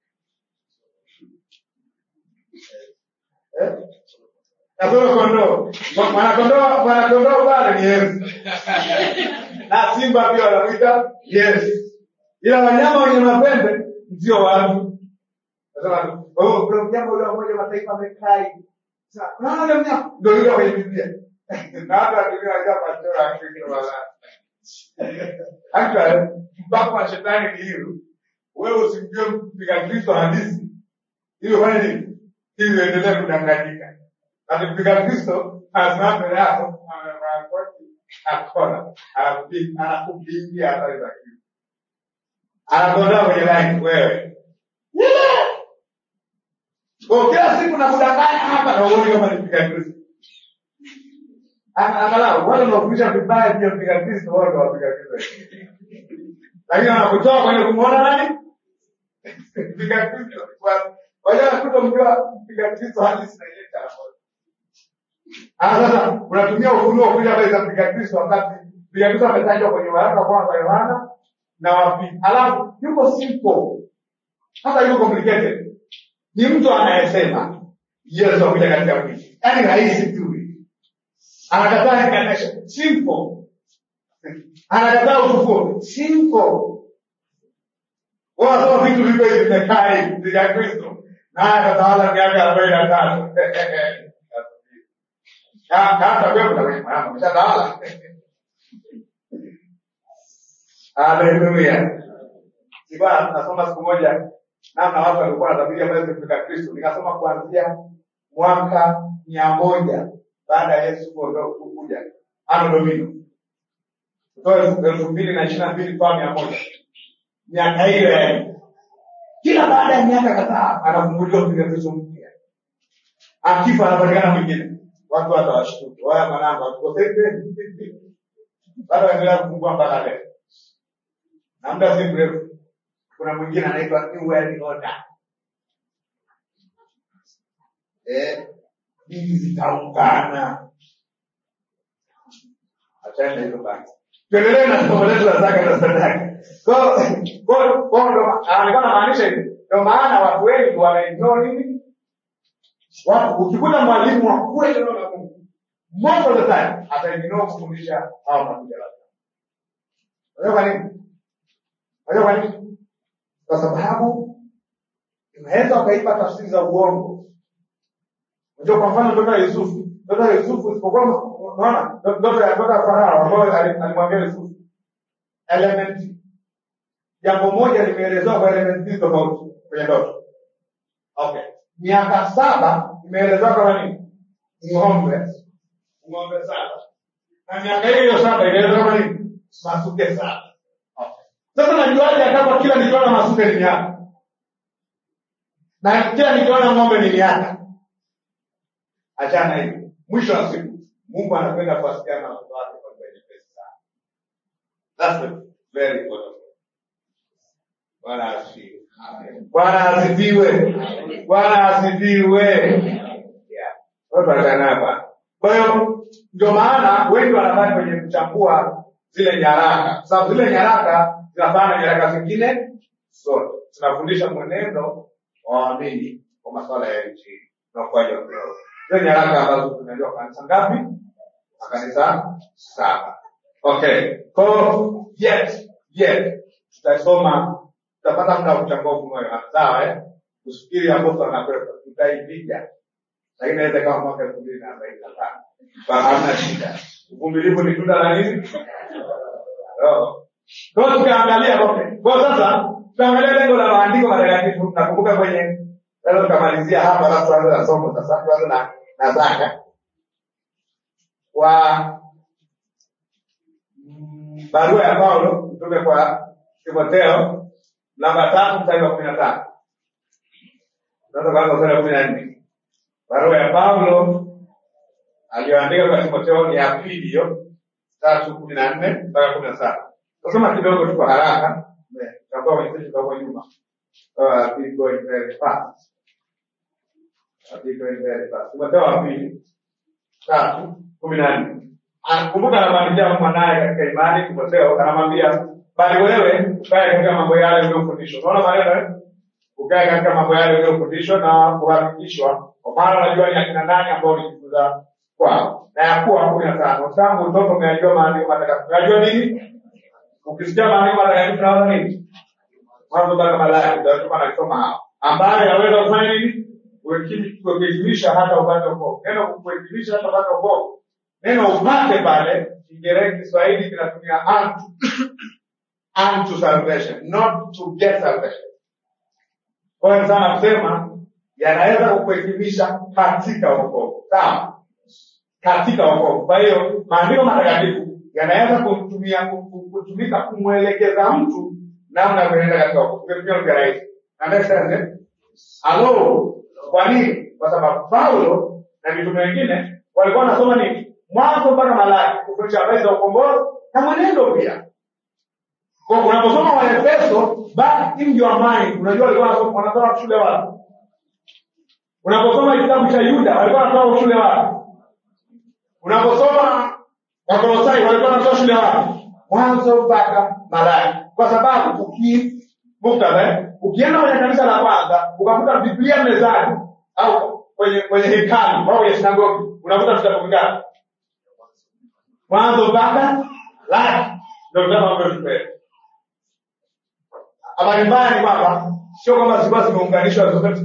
eh? kasoro kondoo Mwa- mwanakondoo mwanakondoo pale ni Yesu na simba pia wanamwita Yesu ila wanyama wenye mapembe ndio watu Nasema, oh, kuna mnyama ule wa Umoja wa Mataifa amekaa hivi. Sasa, unaona ule mnyama ndio yule kwenye Biblia na hata Biblia inajua pastor wa Kristo wala Actually, mpaka wa shetani ni hilo. Wewe usimjue mpiga Kristo halisi. Hiyo fanya nini? Ili uendelee kudanganyika. Na mpiga Kristo anasimama mbele yako, anavaa koti, akona, anakupi- anakupigia habari za Kristo. Anakuondoa kwenye line wewe. Kwa kila siku nakudanganya hapa na uone kama ni mpiga Kristo. Ana- Angalau wale wanaofundisha vibaya pia mpiga Kristo wao ndio wapiga Kristo. Lakini wanakutoa kwenye kumwona nani? Mpiga Kristo. Kwa- Kwa hiyo anakuta mjua mpiga Kristo halisi na ile changamoto. Ah, sasa unatumia ufunuo kuja habari za mpiga Kristo wakati mpiga Kristo ametajwa kwenye waraka wa kwanza wa Yohana na wa pili. Alafu yuko simple. Hata yuko complicated. Ni mtu anayesema Yesu akuja katika mwili. Yaani rahisi tu. Anakataa incarnation. Simple. Anakataa ufufuo. Simple. Wanasema vitu vivyo hivi vimekaa hivi vya Kristo. Naye atatawala miaka arobaini na tano. Na hata wewe unaweza mama umeshatawala. Haleluya. Sikuwa nasoma siku moja namna watu walikuwa wanatabiri habari za kufika Kristo. Nikasoma kuanzia mwaka mia moja baada ya Yesu kuondoka kuja ano domino kutoka elfu elfu mbili na ishirini na mbili mpaka mia moja miaka hiyo yaani kila baada ya miaka kadhaa anafunguliwa mpiga Kristo mpya, akifa anapatikana mwingine, watu hata washtuke, waya mwanangu atukosee bado waendelea kufungua mpaka leo, na muda si mrefu kuna mwingine anaitwa New World Order. Eh, dini zitaungana. Achana na hizo basi. Tuendelee na somo letu la zaka na sadaka. Kwa kwa kwa ndo alikuwa anamaanisha hivi. Ndio maana watu wengi wanaignore nini? Watu ukikuta mwalimu wa kweli neno la Mungu, most of the time ataignore kufundisha hao makuja labda. Unajua kwa nini? Unajua kwa nini? Kwa sababu unaweza ukaipa tafsiri za uongo. Unajua kwa mfano ndoto ya Yusufu. Ndoto ya Yusufu isipokuwa unaona ndoto ya ndoto ya Farao ambayo ali- alimwambia Yusufu. Element jambo moja limeelezewa kwa element mbili tofauti kwenye ndoto. Okay. Miaka saba imeelezewa kama nini? Ng'ombe. Ng'ombe saba. Na miaka hiyo hiyo saba imeelezewa kama nini? Masuke saba. Okay. Sasa najuaje kama kila nikiona masuke ni miaka? Na kila nikiona ng'ombe ni miaka? Achana hivi. Mwisho wa siku Mungu anapenda kuwasiliana na watu wake kwa njia nyepesi sana. That's the very important. Bwana asifiwe. Bwana asifiwe. Bwana asifiwe. Yeah. Watu wanakana hapa. Kwa hiyo ndio maana wengi wanabaki kwenye kuchambua zile nyaraka, kwa sababu zile nyaraka zinafana na nyaraka zingine zote, zinafundisha mwenendo wa waamini kwa masuala ya injili na ukuaji wa kiroho. Zile nyaraka ambazo tumeambiwa kanisa ngapi? Makanisa saba. Okay. Kwa hiyo yet yet tutasoma tutapata muda wa kuchambua ufunuo wa Yohana. Sawa eh? usifikiri apostol anakwepa, tutaipiga, lakini inaweza kama mwaka elfu mbili na arobaini na tano Kwa hamna shida. Uvumilivu ni tunda la nini? Roho. Kwa hiyo tukaangalia okay. Kwa hiyo sasa tuangalia lengo la maandiko matakatifu. Nakumbuka kwenye sasa tukamalizia hapa, alafu tuanze na somo sasa, tuanze na na zaka wa mm, barua ya Paulo mtume kwa Timotheo namba tatu mstari wa kumi na tano sasa kwanza mstari wa kumi na nne barua ya Paulo aliyoandika kwa Timotheo ni ya pili hiyo tatu kumi na nne mpaka kumi na saba tasoma kidogo tu kwa haraka tutakuwa kwenye sisi tutakuwa nyuma Uh, be going very fast. Uh, be going very fast. Timotheo wa pili tatu kumi na nne kumbuka anamwandikia mwanaye katika imani Timotheo anamwambia bali wewe ukae katika mambo yale uliyofundishwa unaona maneno eh? ukae katika mambo yale uliyofundishwa na kuhakikishwa kwa maana unajua ni akina nani ambao ulijifunza kwao na ya kuwa kumi na tano tangu utoto umeajua maandiko matakatifu unajua nini ukisikia maandiko matakatifu naona nini mwanzo mpaka Malaki utakuwa anasoma hao ambayo yaweza kufanya nini kuhitimisha hata upate wokovu neno kuhitimisha hata upate wokovu neno upate pale Kiingereza Kiswahili kinatumia unto unto salvation not to get salvation kwa hiyo sana kusema yanaweza kukuhitimisha katika wokovu sawa katika wokovu kwa hiyo maandiko matakatifu yanaweza kutumia kutumika kumwelekeza mtu namna ya kuenenda katika wokovu Ukitumia lugha rahisi understand eh? Halo, kwa nini? Kwa sababu Paulo na mitume wengine walikuwa wanasoma nini? Mwanzo mpaka Malaki, kufundisha habari za ukombozi na mwenendo pia. Kwa unaposoma Waefeso, back in your mind, unajua walikuwa wanasoma wanasoma shule wapi? Unaposoma kitabu cha Yuda, walikuwa wanasoma shule wapi? Unaposoma Wakolosai, walikuwa wanasoma shule wapi? Mwanzo mpaka Malaki, kwa sababu uki muktadha eh? ukienda kwenye kanisa la kwanza ukakuta biblia mezani au kwenye kwenye hekalu au kwenye sinagogi unakuta vitabu vingapi mwanzo mpaka laki ndio vitabu ambavyo tupewa habari mbaya ni kwamba sio kwamba zilikuwa zimeunganishwa zote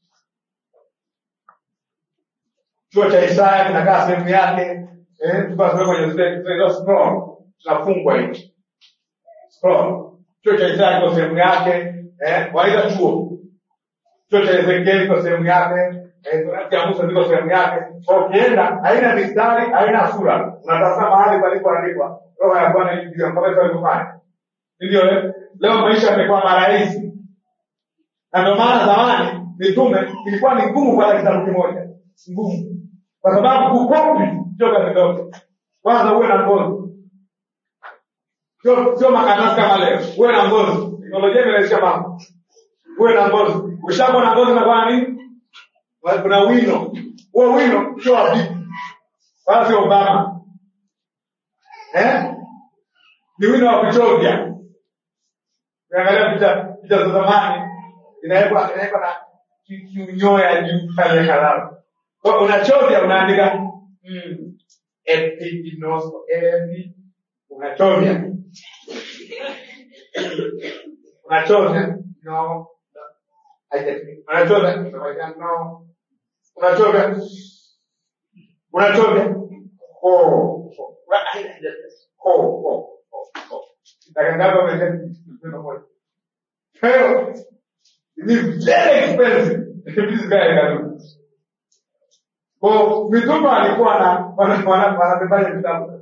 chuo cha isaya kinakaa sehemu yake eh, tukawa kwenye zile zile scroll tunafungwa hivi scroll chuo cha Isaya kiko sehemu yake, eh, waita chuo. Chuo cha Ezekieli kiko sehemu yake, eh, Torati ya Musa ziko sehemu yake. Kwa ukienda haina mistari, haina sura, unatafuta mahali palipoandikwa roho ya Bwana yu juu yangu, kama hivyo alivyofanya. Ndio eh, leo maisha yamekuwa marahisi, na ndio maana zamani mitume ilikuwa ni ngumu kupata kitabu kimoja, ngumu, kwa sababu kukopi sio kazi ndogo. Kwanza uwe na ngozi sio sio makaratasi kama leo. Uwe na ngozi, teknolojia imerahisisha mambo. Uwe na ngozi, ukishakuwa na ngozi unakuwa nini? Kuna wino, huo wino sio wa bibi wala sio Obama eh? Ni wino wa kuchovya. Ukiangalia picha picha za zamani inawekwa inawekwa na kiunyoya juu pale kalamu, kwa unachovya, unaandika mm, epidinoso epi unachovya unachovya no unachovya no unachovya unachovya ho ho ho ho dakika moja Pero, it is very expensive this guy can do kwa mitume alikuwa na wanabebaje vitabu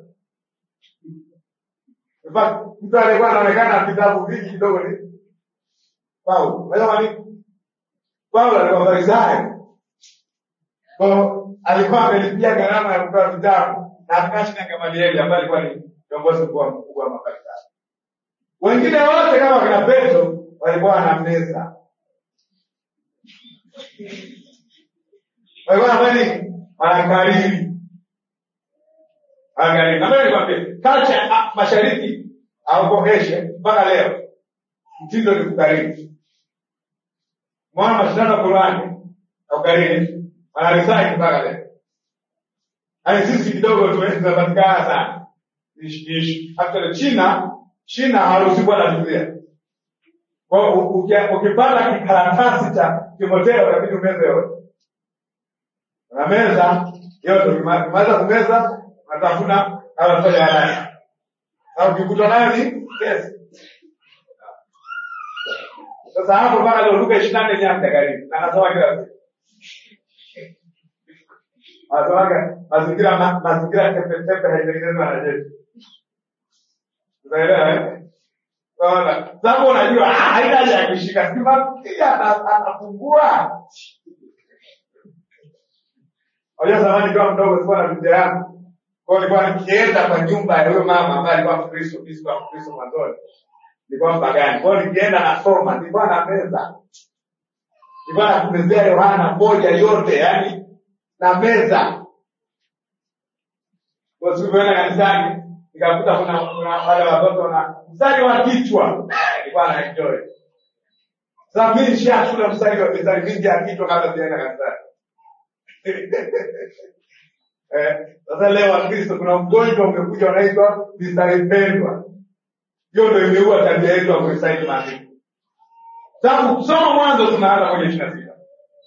In fact, mtu alikuwa anaonekana na vitabu vingi kidogo ni Paulo. Unajua nini? Paulo alikuwa Farisayo. Kwa alikuwa amelipia gharama ya kutoa vitabu na akashi na Gamalieli ambaye alikuwa ni kiongozi mkuu mkubwa wa Mafarisayo. Wengine wote kama kina Petro walikuwa wana meza. Walikuwa wanafanya nini? Wanakariri. Angalia, na mimi nikwambie, culture ah, mashariki au Asia mpaka leo mtindo ni kukariri. Mwana mashindano ya Qur'ani na ukariri wanaresign mpaka leo. Yaani sisi kidogo tumepatikana sana. Ishi ishi. Hata China, China haruhusi kuwa na Biblia. Kwa hiyo u- uki- ukipata kikaratasi cha Timotheo inabidi umeze yote. Unameza yote, ukima- ukimaliza kumeza unatafuna unafanya haraka. Na ukikutwa nayo ni kesi. Sasa hapo mpaka leo Luka ishirini na nne nyamda karibu na nasoma kila siku. Anasemaga mazingira ma- mazingira tepe tepe haitengenezwa na jeshi. Unaelewa eh? Unaona? Sababu unajua ah, haina haja ya kushika sima pia ata- atafungua. Unajua zamani kama mdogo sikuwa na vijana yangu. Kwa hiyo nilikuwa nikienda kwa nyumba ya huyo mama ambaye alikuwa Mkristo, mimi sikuwa Mkristo mwanzoni. Nilikuwa mpagani. Kwa hiyo nikienda nasoma, nilikuwa na meza. Nilikuwa nakumezea Yohana moja yote, yani na meza. Kwa siku kwenda kanisani nikakuta kuna kuna wale watoto na mstari wa kichwa nilikuwa na enjoy. Sasa mimi nishashula mstari wa mstari mingi ya kichwa kabla sijaenda kanisani. Eh, sasa leo Wakristo kuna ugonjwa umekuja unaitwa mistari pendwa. Hiyo ndio imeua tabia yetu ya kurecite maandiko. Sababu kusoma mwanzo tunaanza moja ishirini na sita.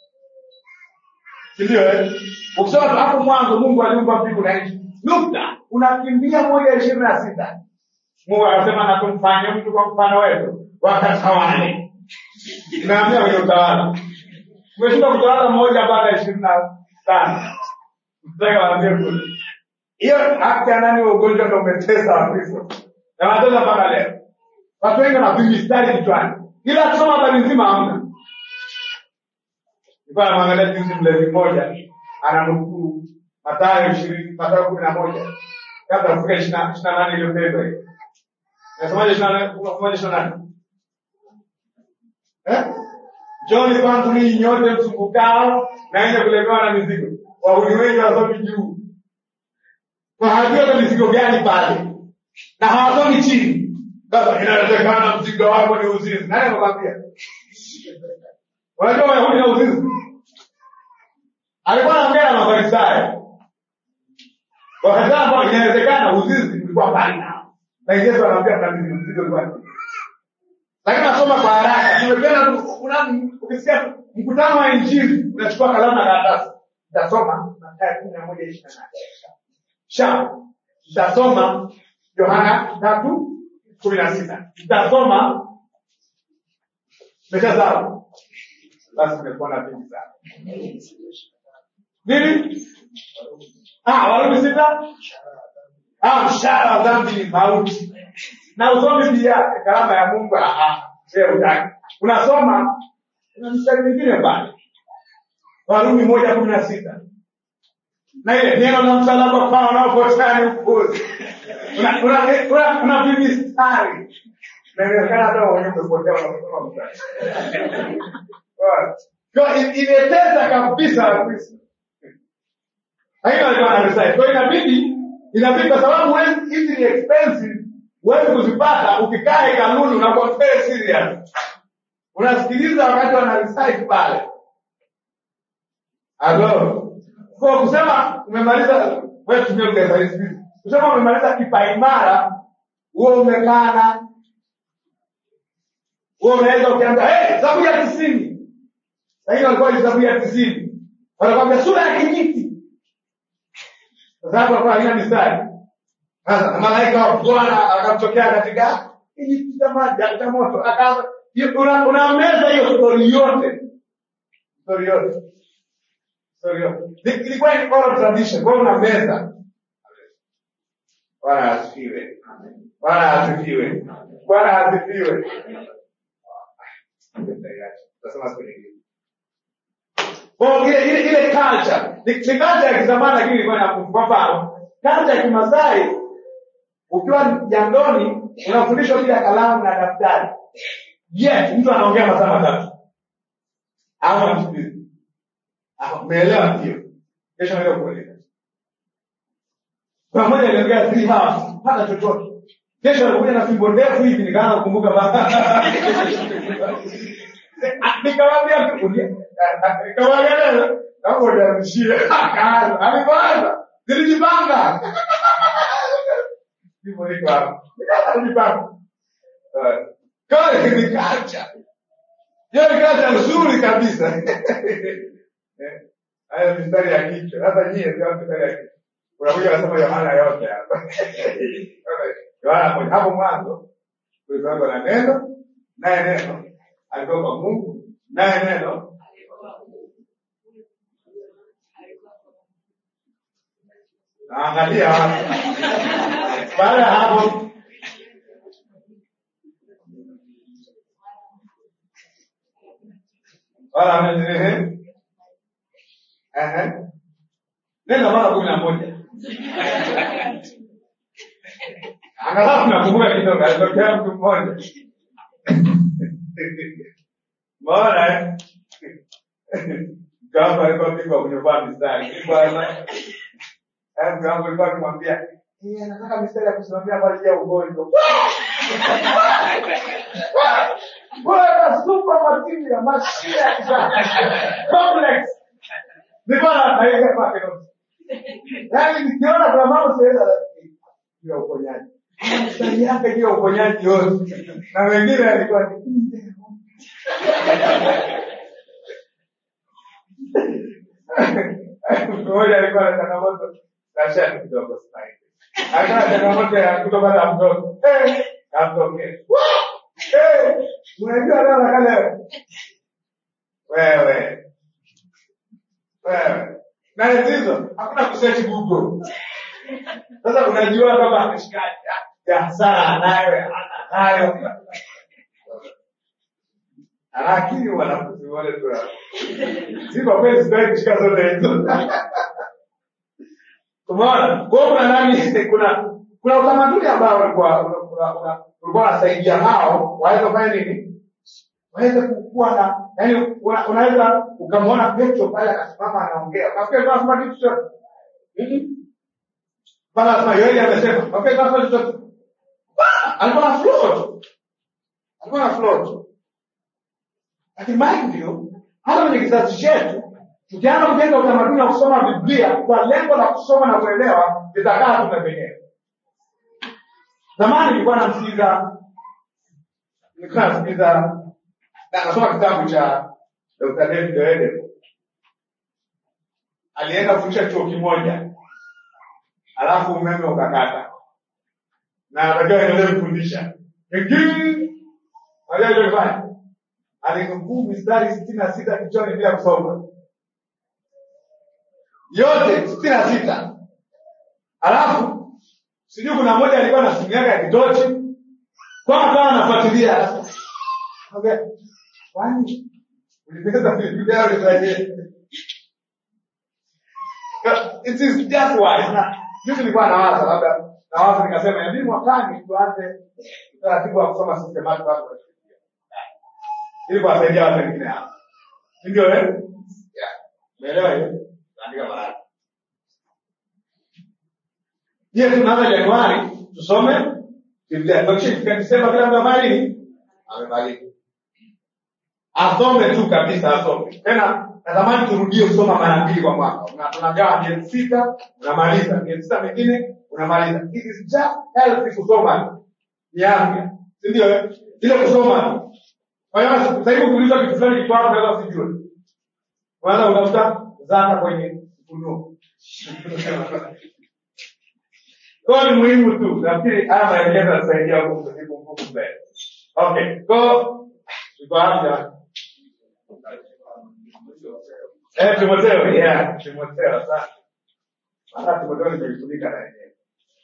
Si ndio eh? Ukisoma tu hapo mwanzo Mungu aliumba mbingu na nchi. Nukta. Unakimbia moja ishirini na sita. Mungu akasema na tumfanye mtu kwa mfano wetu wakatawale. Inaambia kwenye utawala. Umeshinda kutawala moja mpaka ishirini na tano. Mtaka waambie kule. Hiyo haki ya nani wa ugonjwa ndio umetesa Wakristo. Na watesa mpaka leo. Watu wengi wana vimistari kichwani. Ila kusoma habari nzima hamna. Nilikuwa namwangalia juzi mlevi mmoja ananukuu Mathayo ishirini Mathayo kumi na moja kabla kufika ishirini na nane iliyopendwa hiyo. Nasomaje ishirini na nane? Unasomaje ishirini na nane? Eh? Njooni kwangu ninyi nyote msumbukao na wenye kulemewa na mizigo, wahuni wengi hawasomi juu. Kwa hajui hata mizigo gani pale, na hawasomi chini. Sasa inawezekana mzigo wako ni uzinzi. Nani amekwambia? Unajua Wayahudi na uzinzi? Alikuwa anaongea na Mafarisayo. Wakasema kwamba inawezekana uzinzi ulikuwa mbali nao. Na Yesu anaambia kuna mizigo mzigo ulikuwa ni lakini nasoma kwa haraka. Nimependa tu una ukisikia mkutano wa Injili unachukua kalamu na karatasi. Nitasoma Mathayo kumi na moja ishirini na nane. Sha nitasoma Yohana tatu kumi na sita. Nitasoma mesha sawa. Basi nimekuwa na vingi sana. Nini? Ah, Warumi sita? Ah, mshahara wa dhambi ni mauti. Na usomi pia karama ya Mungu ah ah. Sio utaki. Unasoma kuna mstari mwingine pale. Warumi moja kumi na sita. Na ile neno la msalaba kwa wanaopotea ni upuzi. Una una una una vimistari. Na inawezekana hata wenyewe umepotea unasoma mstari. Kwa hiyo imeteza kabisa Wakristo. Lakini walikuwa wanarecite. Kwa hiyo inabidi inabidi kwa sababu huwezi- hizi ni expensive, huwezi kuzipata ukikaa hekaluni unakuwa very serious. Unasikiliza wakati wana recite pale. Alo. Kwa kusema umemaliza wewe tumia lugha ya Kiswahili. Kusema umemaliza kipaimara, wewe umekana. Wewe unaweza ukiambia, "Eh, Zaburi ya 90." Lakini walikuwa ni Zaburi ya 90. Wanakwambia sura ya kijiti. Kwa sababu alikuwa haina mistari. Sasa na malaika wa Bwana akamtokea katika kijiti cha maji cha moto. Akaanza una, unameza hiyo story yote. Story yote. Story yote. Ni- Ilikuwa ni oral tradition. Kwa hiyo unameza. Bwana asifiwe. Bwana asifiwe. Bwana asifiwe. Tasema siku nyingine. Kwa ile ile ile culture ni, ni culture ya kizamani lakini ilikuwa na kwa mfano culture ya Kimasai ukiwa jandoni unafundishwa bila kalamu na daftari. Yes, mtu anaongea masaa matatu. Au anamsikiliza. Ah, umeelewa hiyo? Kesho naenda kueleza. Kuna mmoja aliongea three hours, hata chochote. Kesho alikuja na fimbo ndefu hivi nikaanza kukumbuka baba. Nikamwambia tu nikamwambia leo kama unamshia akaanza alipoanza nilijipanga hivyo niko hapo nikaanza kujipanga Eh, Kwa hiyo ni culture. Hiyo ni culture nzuri kabisa. Eh, Hayo mistari ya kichwa. Sasa nyie sio mistari ya kichwa. Unakuja unasema Yohana yote hapa. Yohana moja. Hapo mwanzo kulikuwa na neno, naye neno alikuwa kwa Mungu, naye neno naangalia wapi. Baada ya hapo wala ehe, ehe, neno mara kumi na moja angalau nakumbuka kidogo, alitokea mtu mmoja Mbona eh? Mtu alikuwa pigwa kunyovaa mistari. Bwana. Eh, mtu wangu alikuwa akimwambia, "Eh, anataka mistari ya kusimamia kwa ajili ya ugonjwa." Bwana super material, mashine ya kisasa. Complex. Nilikuwa naelekea kwake ndo. Yaani nikiona kuna mambo siweza juu ya uponyaji. Mistari yake juu ya uponyaji yote. Na wengine alikuwa ni mmoja alikuwa na changamoto na shati kidogo sana. Alikuwa na changamoto ya kutopata mtoto. Eh, amtoke. Eh, unajua leo na kale wewe. Wewe. Na hizo hakuna kusearch Google. Sasa unajua kama ameshikaje ya hasara anayo anayo ana akili wanafunzi wale tu hapo. si kwa kweli sitaki kushika zote hizo umeona kwa hiyo kuna nani kuna kuna utamaduni ambao ulikuwa ulikuwa una- ulikuwa unasaidia hao waweze kufanya nini waweze kuwa na yani una- unaweza ukamwona petro pale anasimama anaongea nafikiri alikuwa anasema kitu chochote Mhm. pale anasema yoeli amesema nafikiri alikuwa anasema chochote Ah, alikuwa na float alikuwa na float lakini mind you, hata kwenye kizazi chetu tukianza kujenga utamaduni wa kusoma Biblia kwa lengo la kusoma na kuelewa, litakaa tu penyewe. Zamani nilikuwa namsikiza nilikuwa namsikiza na nasoma kitabu cha Dr. David Oyedepo. Alienda kufundisha chuo kimoja, alafu umeme ukakata na anatakiwa endelee kufundisha. Pengine unajua alichofanya alinukuu mistari sitini na sita kichwani bila kusoma yote sitini na sita alafu sijui kuna mmoja alikuwa na simu yake ya kitochi kwa akawa anafuatilia Okay. kwani ulipeza Biblia au ulifanyaje? It is just wise. Na mimi nilikuwa nawaza labda nawaza nikasema inabidi mwakani tuanze utaratibu wa kusoma systematic watu wa Biblia ili kuwasaidia watu wengine hapa. Si ndio eh? Yeah. Umeelewa hiyo? Andika mahali. Je, tunaanza Januari tusome Biblia. Ndio kisha Desemba kila mtu amali nini? Amebariki. Asome tu kabisa asome. Tena natamani turudie kusoma mara mbili kwa mwaka. Una- Tunagawa miezi sita, unamaliza. Miezi sita mingine unamaliza. It is just healthy kusoma. Ni afya. Si ndio eh? Ile kusoma tu. Kwa hiyo sasa hivi ukiulizwa kitu fulani kitu hapo unaweza usijue. Kwanza utafuta zaka kwenye ufunuo. Kwa hiyo ni muhimu tu. Nafikiri haya maelekezo yatasaidia huko kujibu ngumu mbele. Okay. Kwa hiyo tuko hapa. Eh, Timotheo, yeah, Timotheo, asante. Maana Timotheo nimejifunika na yeye.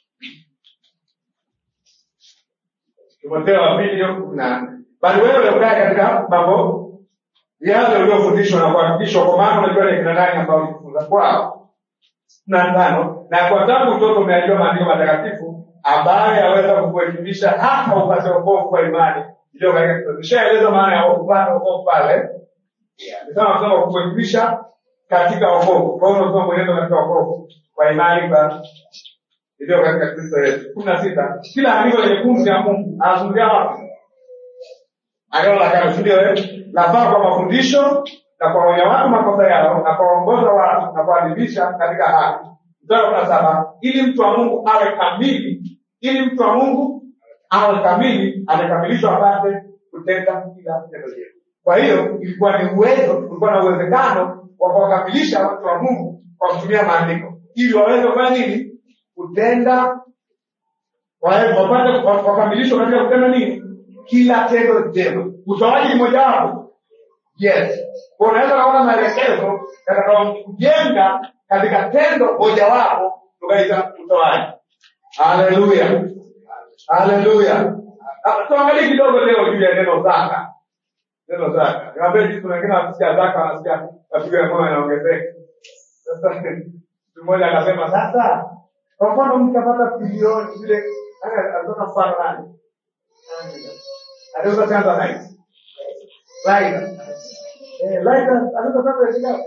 Timotheo wa pili hiyo kumi na nne. Bali wewe ukae katika mambo yale uliofundishwa na kuhakikishwa, kwa maana unajua ni kina nani ambao ulijifunza kwao. na tano na kwa tangu utoto umeajua maandiko matakatifu ambayo yaweza kukuelimisha hata upate wokovu kwa imani iliyo katika Kristo. Nishaeleza maana ya upate wokovu pale. Nisema kusema kukuelimisha katika wokovu. Kwa hiyo unasoma mwenendo katika wokovu kwa imani kwa iliyo katika Kristo Yesu. kumi na sita. Kila andiko lenye pumzi ya Mungu anazungumzia wapi? agano la kale, si ndio? eh? Lafaa kwa mafundisho na kuwaonya watu makosa yao na kuwaongoza watu na kuadibisha katika haki. Mstari wa kumi na saba, ili mtu wa Mungu awe kamili, ili mtu wa Mungu awe kamili, amekamilishwa apate kutenda kila tendo jema. Kwa hiyo ilikuwa ni uwezo, ulikuwa na uwezekano wa kuwakamilisha watu wa Mungu kwa kutumia maandiko ili waweze kufanya nini? Kutenda wawe- wapate wakamilishwa katika kutenda nini? Kila tendo jema. Utoaji ni mojawapo. Yes. Kwa unaweza kuona maelekezo yatakayokujenga katika tendo mojawapo tukaita utoaji. Haleluya. Haleluya. Ah, Tuangalie kidogo leo juu ya neno zaka. Neno zaka. Niwaambie jinsi kuna wengine wanasikia zaka wanasikia mapigo ya moyo yanaongezeka. Sasa mtu mmoja akasema sasa kwa mfano mtu apata bilioni zile aya alitoka mfano nani? Aliuza chanza nice. Laila. Eh, Laila aliuza chanza ya shilingi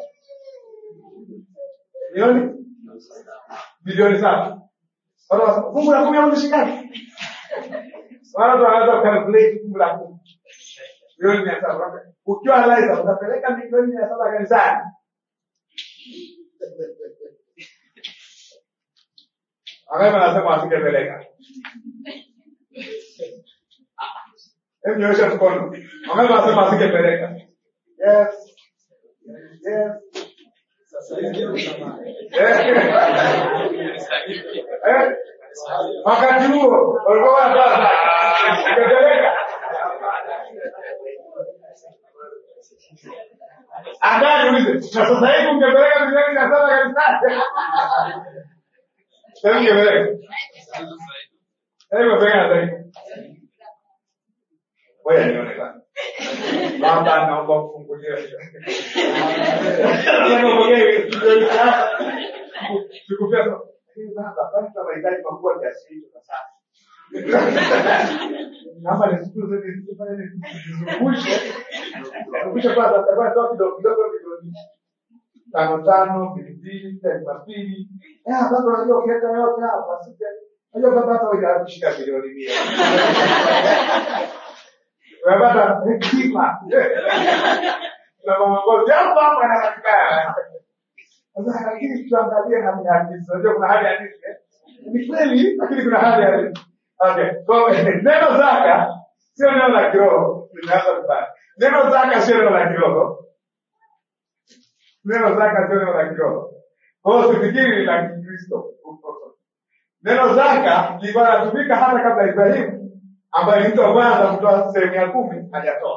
milioni bilioni saba. Sasa fungu la kumi au shilingi wala ndo wanaweza calculate fungu la kumi milioni mia saba. Ukiwa Laila utapeleka milioni mia saba kanisani. Wangapi wanasema asingepeleka? Hebu nyoosha mkono. Wangapi wanasema asingepeleka? Yes. Yes. Eh. Eh. Wakati huo walikuwa wanatoa zaka. Ungepeleka? Angaa niulize, na sasa hivi ungepeleka milioni mia saba kanisani? Sasa ungepeleka? Hebu ungepeleka sasa hivi. Ngoja nione kwanza. Baba naomba ufungulie. Nataka uongee milioni saba. Sikupia sasa. "Eh, Baba, basi tuna mahitaji makubwa kiasi hicho sasa. Naomba nishukuru zaidi nisifanye nizungushe. Nizungushe kwanza takuwa toa kidogo kidogo milioni tano tano mbili mbili elfu mbili. Eh, baba unajua ukiweka yote hapa sisi Unajua baba hata huja kushika milioni mia. Unapata hekima. Na mama ngozi hapo hapo anapatikana. Sasa lakini tuangalie hali ya hadisi. Unajua kuna hali ya hadisi eh? Ni kweli lakini kuna hali ya hadisi. Okay. Kwa hiyo, neno zaka sio neno la kiroho. Tunaanza vibaya. Neno zaka sio neno la kiroho. Neno zaka sio neno la kiroho. Kwa hiyo sifikiri ni la Kikristo. Neno zaka lilikuwa linatumika hata kabla ya Ibrahimu ambaye ni mtu wa kwanza kutoa sehemu ya kumi hajatoa.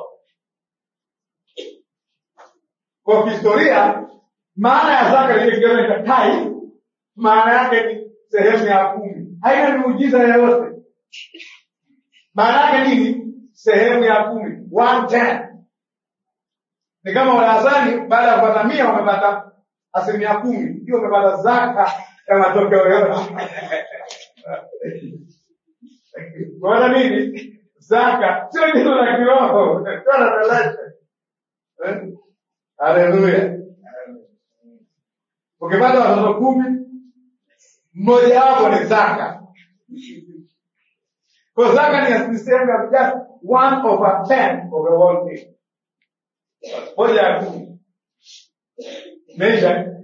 Kwa kihistoria, maana ya zaka ile kigezo cha tai, maana yake ni sehemu ya kumi, haina miujiza yoyote. Maana yake nini? Sehemu ya kumi, one ten. Ni kama Warazani baada ya kupata mia wamepata asilimia kumi, hiyo wamepata zaka ya matokeo yote. Unaona nini? Zaka sio neno la kiroho, sio la revelation. Eh? Haleluya. Ukipata watoto kumi, mmoja wapo ni zaka. Kwa zaka ni ni sehemu ya just one over ten of the whole thing. Moja ya kumi. Measure.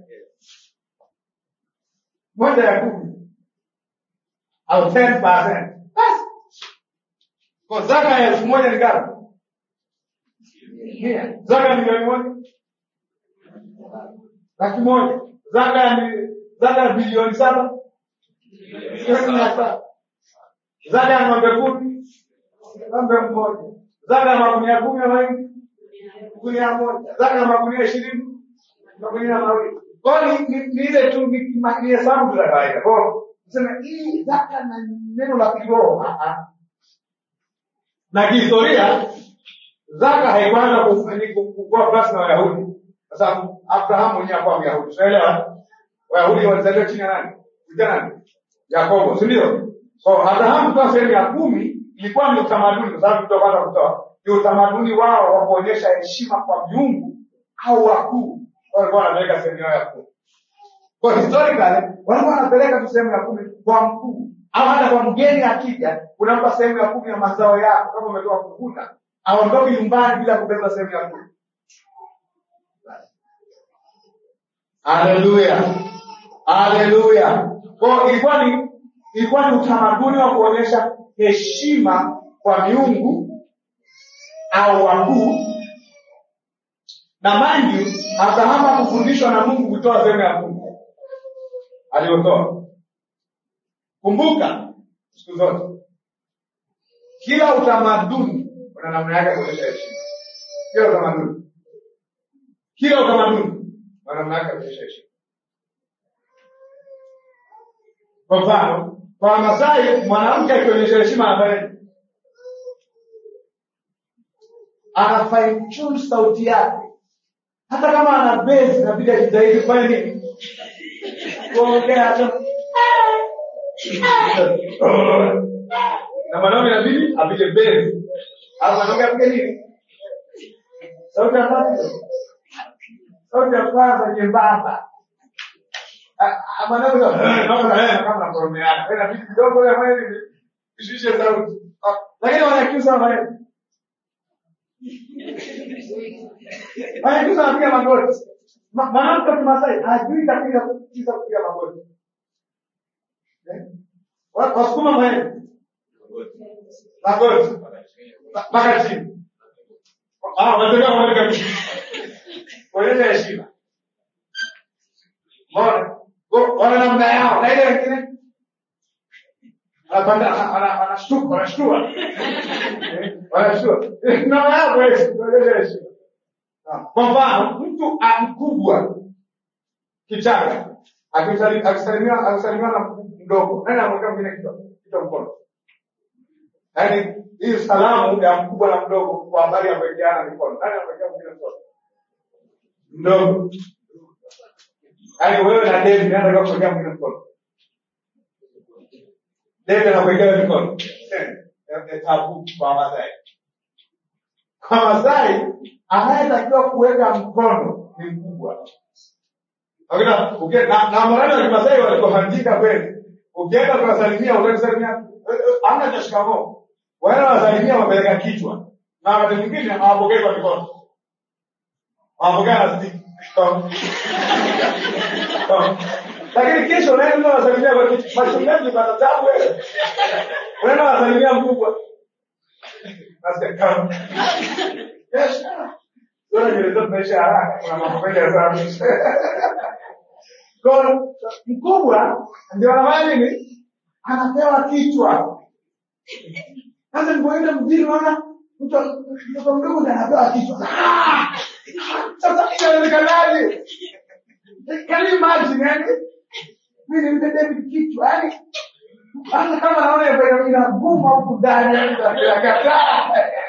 Moja ya kumi. Au 10%. Basi. Kwa zaka ya elfu moja ni ngapi? Mia. Zaka ni milioni moja? Laki moja. Zaka ni zaka ya bilioni saba? Milioni mia saba. Zaka ya ng'ombe kumi? Ng'ombe mmoja. Zaka ya magunia kumi ya mahindi? Gunia moja. Zaka ya magunia ishirini? Magunia mawili. Kwa hiyo ni ni- ni ile tu ni ni- ni hesabu tu za kawaida. Kwa hiyo tuseme hii zaka na neno la kiroho. Ah, ah. Na kihistoria zaka haikuanza kufanyika kuwa basi na Wayahudi, kwa sababu Abrahamu mwenyewe hakuwa Myahudi, unaelewa? Wayahudi walizaliwa chini ya nani? Kuja nani? Yakobo, si ndio? So Abrahamu kutoa sehemu ya kumi ilikuwa ni utamaduni, kwa sababu mtu wa kwanza kutoa ni utamaduni wao wa kuonyesha heshima kwa miungu au wakuu, walikuwa wanapeleka sehemu yao ya kumi. Kwa historically walikuwa wanapeleka tu sehemu ya kumi kwa mkuu au hata kwa mgeni akija, unampa sehemu ya kumi ya mazao yako kama umetoka kuvuna, aondoke nyumbani bila kubeba sehemu ya kumi. Haleluya, haleluya. Kwa hiyo ilikuwa ni ilikuwa ni utamaduni wa kuonyesha heshima kwa miungu au wakuu na mangi Abrahamu kufundishwa na Mungu kutoa sehemu ya Mungu aliyotoa. Kumbuka siku zote, kila utamaduni una namna yake ya kuonyesha heshima. Kila utamaduni, kila utamaduni una namna yake ya kuonyesha heshima. Kwa mfano, kwa Wamasai mwanamke akionyesha heshima anafanya nini? ana fine tune sauti yake, hata kama ana base inabidi ajitahidi kufanya nini? Kuongea tu na mwanaume inabidi apige base, au mwanaume apige nini? Sauti ya kwanza, sauti ya kwanza nyembamba. Ah, ah, Mwanaume sasa, naona eh, kama nakoromeana, Wewe inabidi kidogo ya mwili ishushe sauti, Ah, lakini wanakiusa wanafanya nini? Wanyakyusa wanapiga magoti. Ma- Mwanamke wa Kimasai hajui kabisa kabisa kupiga magoti. Eh? Wa- Wasukuma mwenyewe magoti Ma- mpaka chini. Ah, wanatembea wanaweka chini. Kuonyesha heshima. Mbona? Wa- Wana namna yao na ile wengine anapanda ana- ana- anashtuka wanashtua. Eh, Wanashtua. Eh, Namna yao kuonyesha kuonyesha heshima. Kwa mfano, mtu a- mkubwa kichanga akisali- akisalimiwa akisalimiwa na mdogo, nani anamwekea mwingine kichwa kichwa mkono? Yaani hii salamu ya mkubwa na mdogo kwa habari ya kuwekeana mikono, nani anamwekea mwingine mkono? Mdogo. Yaani wewe na David, nani anataka kuwekea mwingine mkono? David anakuwekea mikono. Eh, eh, tabu kwa Masai. Kwa Masai anayetakiwa kuweka mkono ni mkubwa. Lakini uki- na na morani wa Kimasai walikohandika kweli. Ukienda kuwasalimia utasalimia eh, eh, hamna cha shikamoo. Wale wasalimia wamepeleka kichwa. Na wakati mwingine hawapokei kwa mikono. Hawapokea na stick. Tom. Tom. Lakini kesho unaenda wasalimia kwa kichwa. Machungaji pata tabu wewe. Unaenda wasalimia mkubwa. Nasikia kama. Yes. Sasa nywele zetu zinaisha haraka. Kuna mambo mengi ya sana. Kwa mkubwa ndio anafanya nini? Anapewa kichwa. Sasa nilipoenda mjini naona mtu mtoto mdogo ndiye anapewa kichwa. Ah! Sasa inawezekanaje? Can you imagine yani? Mimi nimpe David kichwa yani hata kama naona ina- inaguma huku ndani yani nakataa.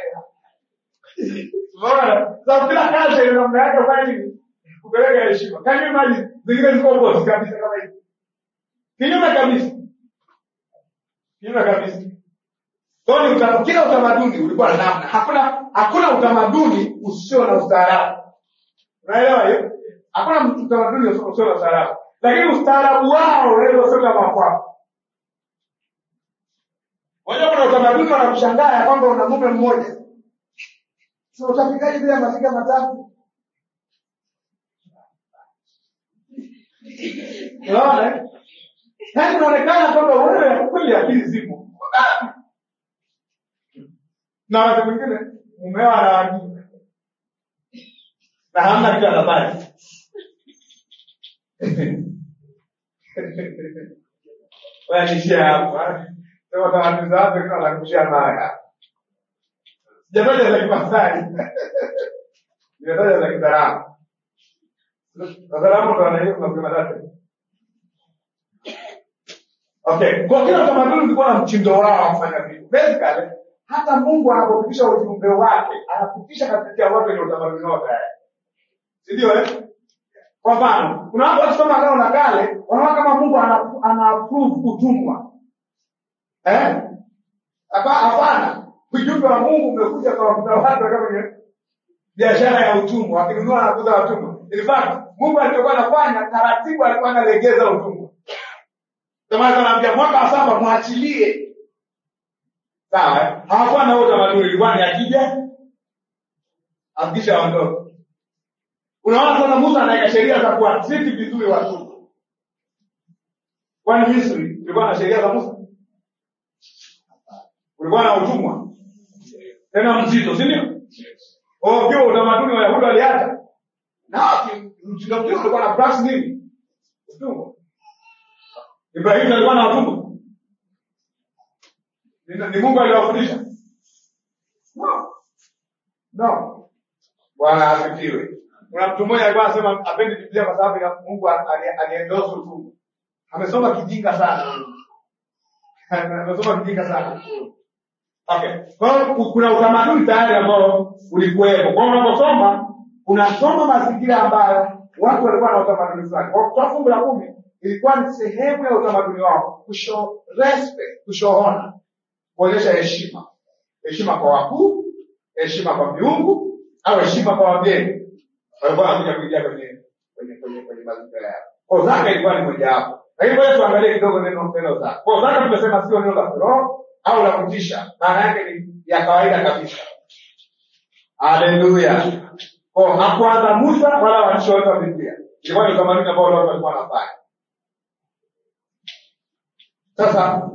Unaona? Sasa kila kazi ina namna yake ya kufanya nini? Kupeleka heshima. Can you imagine? Zingine ziko opposite kabisa kama hivi. Kinyume kabisa. Kinyume kabisa. Kwa hiyo ni uta- kila utamaduni ulikuwa na namna. Hakuna hakuna utamaduni usio na ustaarabu. Unaelewa hiyo? Hakuna utamaduni usio usio na ustaarabu. Lakini ustaarabu wao unaweza kusema makwao. Wajua kuna utamaduni wanakushangaa ya kwamba una mume mmoja. Sasa utapikaje bila mapiga matatu? Unaona? eh? Yaani unaonekana kwamba wewe kweli akili zipo. Na wakati mwingine mumeo anawajua. Na hamna kitu anafanya. Wewe nishia hapo. ah. Sema tamaduni za watu wengine wanakushia maya. Sijataja za Kimasai. Nimetaja za Kidaramu. Wazalamu ndo wanaishi kwa matatu. Okay, kwa kila utamaduni ulikuwa na mtindo wao wa kufanya vitu. Basically, hata Mungu anapopitisha ujumbe wake, anapitisha katikati ya watu wenye utamaduni wao tayari. Si ndio eh? Kwa mfano, kuna watu wakisoma Agano la Kale, wanaona kama Mungu ana, ana approve utumwa. Eh? Hapa hapana. Ujumbe wa Mungu umekuja kwa kuna watu kama kwenye biashara ya utumwa, wakinunua na kuuza watumwa. In fact, Mungu alichokuwa anafanya taratibu alikuwa analegeza utumwa. Ndio maana anaambia mwaka wa saba mwachilie. Sawa? eh? Hawakuwa na huo utamaduni, ilikuwa ni akija akisha ondoka. Unaona sasa Musa anaweka sheria za kuwatreat vizuri watu. Kwani Misri kulikuwa na sheria za Musa? Kulikuwa na utumwa tena mzito, si ndio? Oh, ukiwa utamaduni wa Wayahudi waliacha. Na mtindo mzuri ulikuwa na practice nini? Utumwa. Ibrahimu alikuwa na watumwa. Ni, ni Mungu aliwafundisha? No. No. Bwana asifiwe. Kuna mtu mmoja alikuwa anasema apendi Biblia kwa sababu ya Mungu ali- aliendorse utumwa. Amesoma kijinga sana. Amesoma kijinga sana. Okay. Kwa hiyo kuna utamaduni tayari ambao ulikuwepo. Kwa hiyo unaposoma unasoma mazingira ambayo watu walikuwa na utamaduni fulani. Kwa kutoa fungu la kumi ilikuwa ni sehemu ya utamaduni wao kushow respect, kushow honor, kuonyesha heshima, heshima kwa wakuu, heshima kwa miungu au heshima kwa wageni. Walikuwa wanakuja kuingia kwenye kwenye kwenye kwenye mazingira yao. Kwa zaka ilikuwa ni mojawapo. Lakini ngoja tuangalie kidogo neno neno zaka. Kwa zaka tumesema sio neno la kiroho au la kutisha, maana yake ni ya kawaida kabisa. Haleluya. Kwa hakuanza Musa wala waandishi wote wa Biblia. Ilikuwa ni utamaduni ambao watu walikuwa wanafanya. Sasa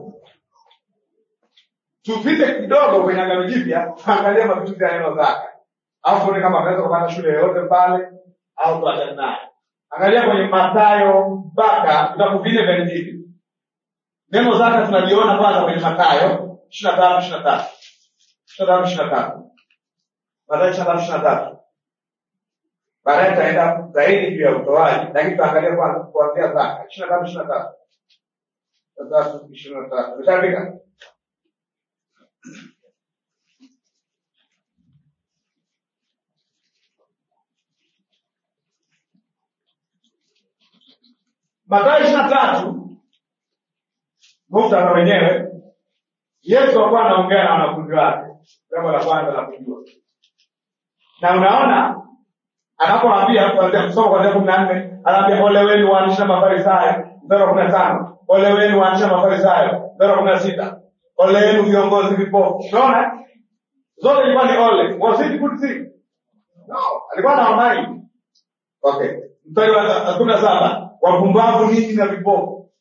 tupite kidogo kwenye Agano Jipya, angalia matumizi ya neno zaka, au tuone kama unaweza kupata shule yoyote pale au tuachane naye. Angalia kwenye Mathayo mpaka vitabu vinne vya Injili. Neno zaka tunaliona kwanza kwenye Mathayo ishirini na tatu ishirini na tatu ishirini na tatu ishirini na tatu Mathayo ishirini na tatu ishirini na tatu Baadaye tutaenda zaidi juu ya utoaji, lakini tutaangalia kwanza kuanzia zaka ishirini na tatu ishirini na tatu tatu ishirini na tatu Umeshafika? Mathayo ishirini na tatu muktadha wenyewe, Yesu alikuwa anaongea na wanafunzi wake, jambo la kwanza la kujua, na unaona anapoambia kuanzia kusoma kuanzia kumi na nne anaambia ole wenu waandishi na mafarisayo, mstari wa kumi na tano ole wenu waandishi na mafarisayo, mstari wa kumi na sita ole wenu viongozi vipofu. Unaona zote ilikuwa ni ole. Was it good thing? No, alikuwa na amani. Okay, mstari wa kumi na saba wapumbavu ninyi na vipofu.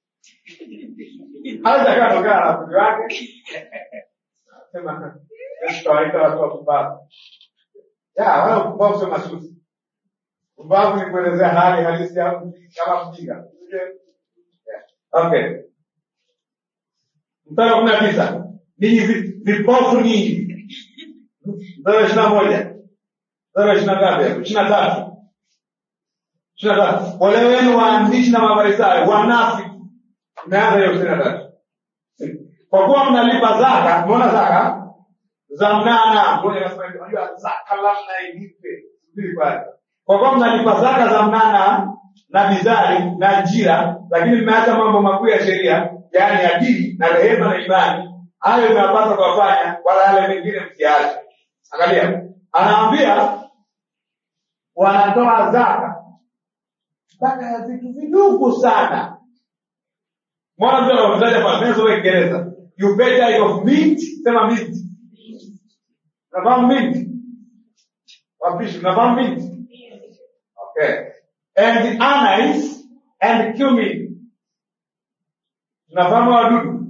Hata kama anaongea na wanafunzi wake sema Yesu kawaita watu wapumbavu. Ya, wala upumbavu sio masusi. Upumbavu ni kuelezea hali halisi ya mtu kama mjinga. Yeah. Okay. Mstari wa kumi na tisa ninyi vi- vipofu ninyi. Mstari wa ishirini na moja mstari wa ishirini na ngapi hapo? ishirini na tatu ishirini na tatu ole wenu waandishi na mafarisayo wanafiki. Imeanza hiyo ishirini na tatu kwa kuwa mnalipa zaka. Umeona zaka za mnana. Ngoja nasema hivi, unajua zaka lazima ilipe. Subiri kwanza. Kwa kuwa mnalipa zaka za mnana na bizari na njira, lakini mmeacha mambo makuu ya sheria, yaani adili na rehema na imani, hayo mnapaswa kuwafanya, wala yale mengine msiache. Angalia, anaambia wanatoa zaka, zaka ya vitu vidogo sana. Mwana mtu anavyotaja kwa neno kwa Kiingereza, you pay tithe of mint, sema mint. Unafahamu mint? Wapishi, unafahamu mint? Okay. And anise and cumin. Tunafahamu wadudu?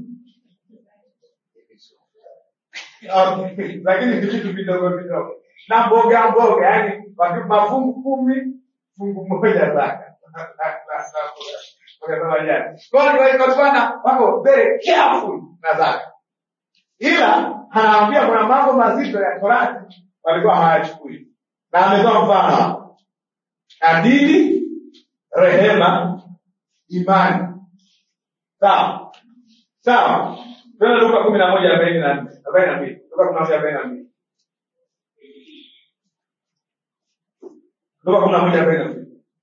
Okay. Lakini ni vitu vidogo vidogo. Na mboga mboga, yani watu mafungu kumi, fungu moja zaka. Wakasema jana. Kwa hiyo watu bwana wako very careful na zaka. Ila anawaambia kuna mambo mazito ya Torati walikuwa hawayachukui. Na ametoa mfano hapa. Adili, rehema, imani. Sawa. Sawa. Twende Luka kumi na moja arobaini na nne arobaini na mbili Luka kumi na moja arobaini na mbili Luka kumi na moja arobaini na mbili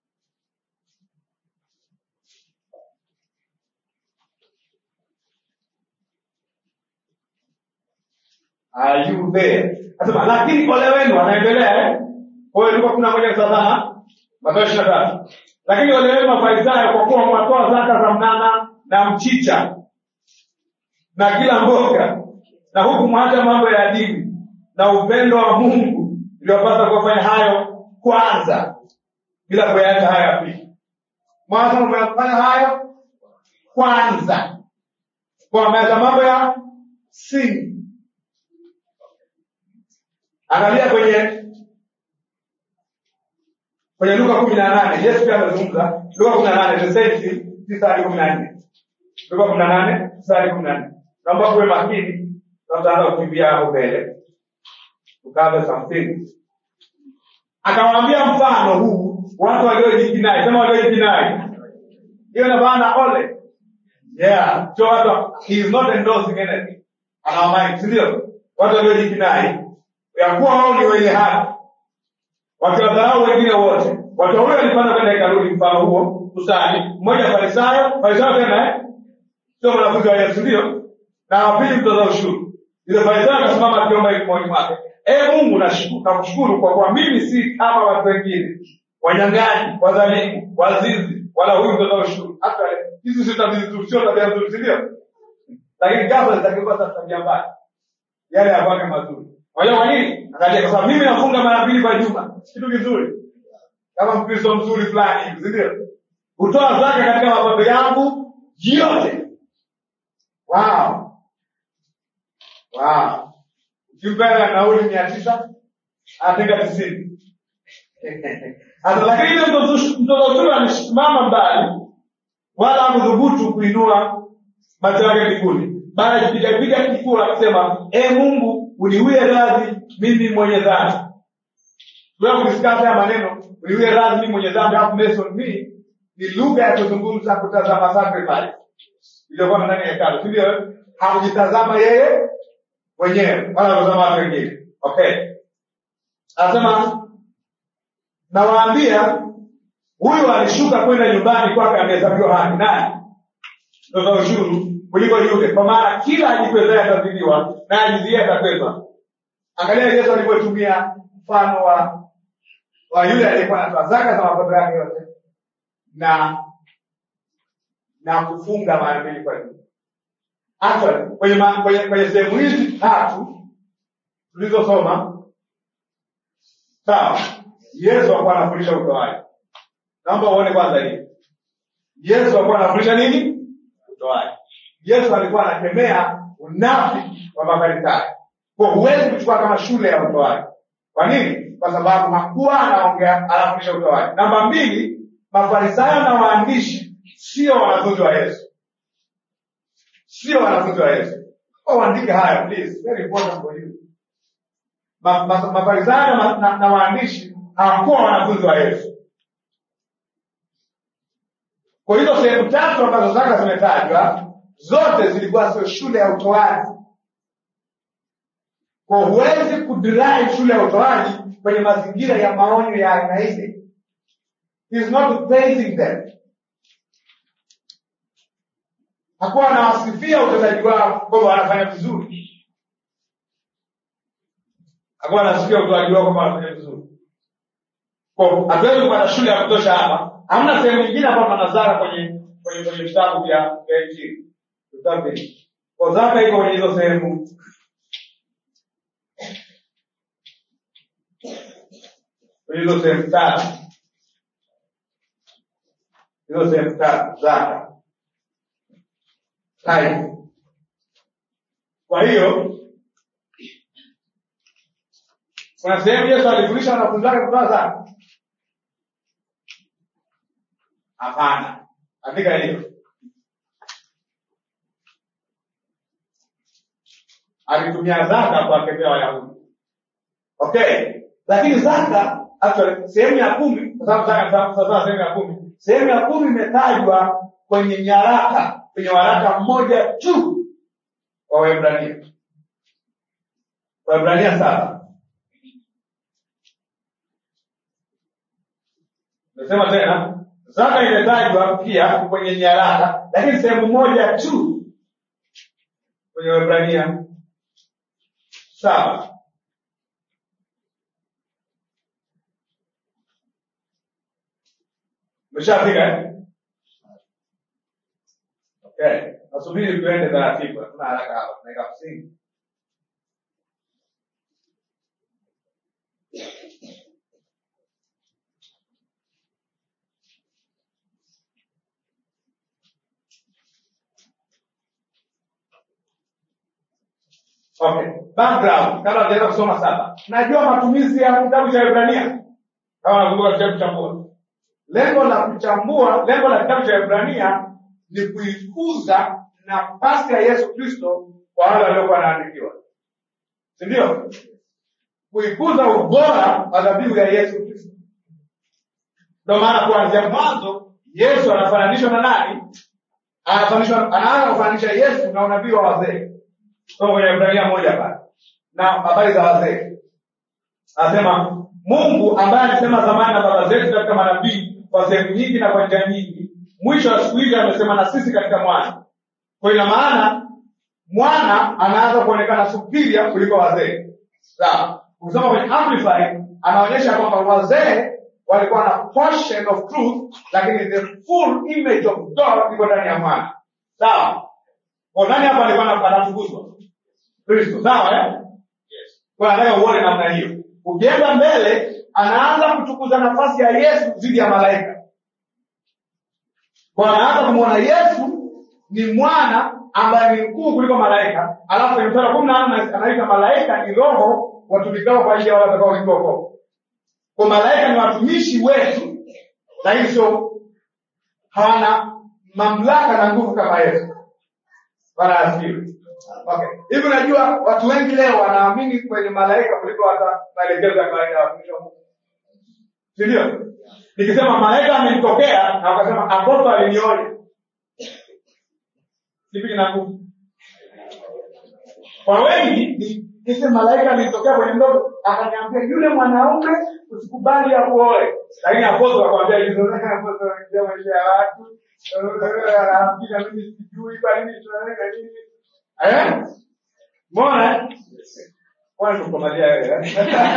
Are you there? Anasema lakini ole wenu, anaendelea eh? Kwa hiyo Luka kumi na moja tazama Mathayo ishirini na tatu. Lakini ole wenu Mafarisayo, kwa kuwa mwatoa zaka za mnana na mchicha na kila mboga, na huku mwacha mambo ya dini na upendo wa Mungu, iliwapasa kufanya hayo kwanza, bila kuyaacha haya ya pili. Mwanzo umefanya hayo kwanza, kwa meza mambo ya sini. Angalia kwenye kwenye Luka kumi na nane Yesu pia amezungumza Luka kumi na nane Tesenti tisa hadi kumi na nne Luka kumi na nane tisa hadi kumi na nne Naomba kuwe makini, na tutaanza kukimbia hapo mbele, tukaanza something. Akawaambia mfano huu watu waliojikinai, sema waliojikinai, hiyo ina maana ole, yeah, sio watu, he is not endorsing anything, anawamind, si ndio? Watu waliojikinai ya kuwa wao ni wenye haki wakiwadharau wengine wote. Watu wawili walipanda kwenda hekaluni, mfano huo kusali, mmoja farisayo, farisayo tena eh, sio mwanafunzi wa Yesu, ndio, na wa pili mtoza ushuru. Yule farisayo akasimama akiomba hivi moyoni mwake, ee Mungu, nashuku- nakushukuru kwa kuwa mimi si kama watu wengine, wanyang'anyi, wadhalimu, wazinzi, wala huyu mtoza ushuru. Hata hizi si tabia nzuri, sio tabia nzuri, si ndio? Lakini ghafla zitakiwa sasa tabia mbaya, yale yafanye mazuri. Unajua kwa nini? Angalia, kwa sababu mimi nafunga mara mbili kwa juma, kitu kizuri kama Mkristo mzuri fulani hivi, si ndio? Hutoa zaka katika mapato yangu yote. Wow. Wow. Ukimpea nauli mia tisa anatenga tisini. Hata lakini yule mtoto mtoto huyo amesimama mbali, wala hakudhubutu kuinua macho yake mbinguni, bali akipigapiga kifua akisema, e Mungu, uniwie radhi mimi mwenye dhambi. Tuweza kudiskasi haya maneno, uniwie radhi mimi mwenye dhambi, alafu Mason me ni lugha ya kuzungumza kutazama sacrifice iliyokuwa ndani ya hekalu, si ndio? Hakujitazama yeye mwenyewe wala kutazama watu wengine. Okay, anasema nawaambia, huyu alishuka kwenda nyumbani kwake amehesabiwa haki. Nani? Mtoza ushuru kuliko yule, kwa maana kila ajikwezaye atadhiliwa na ajiziaye atakwezwa. Angalia Yesu alivyotumia mfano wa wa yule aliyekuwa anatoa zaka za mapato yake yote na na kufunga mara mbili kwa juma. Actually, kwenye ma- kwenye kwenye sehemu hizi tatu tulizosoma, sawa, Yesu alikuwa anafundisha utoaji. Naomba uone kwanza hii. Yesu alikuwa anafundisha nini? Utoaji. Yesu alikuwa anakemea unafiki wa Mafarisayo. Kwa huwezi kuchukua kama shule ya utoaji. Kwa nini? Kwa sababu hakuwa anaongea anafundisha utoaji. Namba mbili, Mafarisayo na waandishi sio wanafunzi wa Yesu, sio wanafunzi wa Yesu. Kwa uandike haya please, very important for you. Ma- ma- Mafarisayo na, na, na waandishi hawakuwa wanafunzi wa Yesu. Kwa hizo sehemu tatu ambazo zaka zimetajwa zote zilikuwa sio shule ya utoaji. Kwa huwezi kudrive shule ya utoaji kwenye mazingira ya maonyo ya aina ile. He is not praising them. Hakuwa anawasifia utendaji wao kwamba wanafanya vizuri. Hakuwa anasifia utoaji wao kwamba wanafanya vizuri. Kwa hatuwezi kupata shule ya kutosha hapa. Hamna sehemu nyingine ambayo pana zaka kwenye kwenye kwenye vitabu vya vya Injili. Vitabu vingi. Kwa zaka iko kwenye hizo sehemu kwenye hizo sehemu tatu. Hizo sehemu tatu zaka. Tithe. Kwa hiyo kuna sehemu Yesu alifundisha wanafunzi wake kutoa zaka? Hapana. Andika hiyo. Alitumia zaka kuwakemea Wayahudi. Okay. Lakini zaka actually sehemu ya kumi kwa sababu zaka zaka sasa sehemu ya kumi. Sehemu ya kumi imetajwa kwenye nyaraka, kwenye waraka mmoja tu wa Waebrania. Waebrania saba. Nasema tena, zaka imetajwa pia kwenye nyaraka, lakini sehemu moja tu kwenye Waebrania saba. Umeshafika eh? Okay. Nasubiri tuende taratibu, hatuna haraka hapa, tunaweka msingi. Okay. Background, kabla tujaenda kusoma saba. Najua matumizi ya kitabu cha Ibrania. kama nakumbuka kitabu kuchambua lengo la kuchambua lengo la kitabu cha Ibrania ni kuikuza nafasi ya Yesu Kristo kwa wale waliokuwa wanaandikiwa, si ndio? Kuikuza ubora wa dhabihu ya Yesu Kristo. Ndio maana kuanzia mwanzo Yesu anafananishwa na nani? Anafananishwa, anaanza kufananisha Yesu na unabii wa wazee, kwa kwenye Ibrania moja pale na habari za wazee, anasema Mungu ambaye alisema zamani na baba zetu katika manabii kwa sehemu nyingi na kwa njia nyingi, mwisho wa siku hizi amesema na sisi katika mwana. Kwa ina maana mwana anaanza kuonekana superior kuliko wazee. Sawa, ukisoma kwenye Amplified anaonyesha kwamba wazee walikuwa na portion of truth, lakini the full image of God iko ndani ya mwana. Sawa, kwa nani hapa alikuwa anatukuzwa? Kristo. Sawa eh? Yes. Kwa nataka uone namna hiyo. Ukienda mbele, anaanza kuchukuza nafasi ya Yesu dhidi ya malaika. Kwa anaanza kumwona Yesu ni mwana ambaye ni mkuu kuliko malaika, alafu kwenye mstari wa kumi na nne anaita malaika ni roho watumikao kwa ajili ya wale watakaoitwa wokovu. Kwa malaika ni watumishi wetu, lakini sio hawana mamlaka na nguvu kama Yesu. Bwana asifiwe. Okay. Hivi unajua watu wengi leo wanaamini kwenye malaika kuliko hata maelekezo ya kawaida ya watumishi wa Mungu. Si ndio? Nikisema malaika amenitokea na wakasema apostol alinionya. Kipi kina nguvu? Kwa wengi ni kise malaika alinitokea kwenye ndoto akaniambia yule mwanaume usikubali akuoe. Lakini apostol akwambia hizo apostol anaingia maisha ya watu. Anaambia mimi sijui kwa nini tunaweka nini. Eh? Mbona? Mbona tukomalia wewe?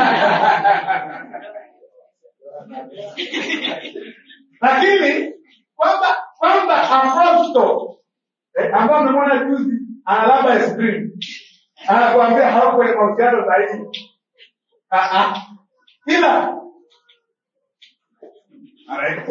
Lakini kwamba kwamba aposto eh, ambao umemwona juzi ana labda ice cream anakuambia hauko kwenye mahusiano sahihi. Ah ah. Ila Alright.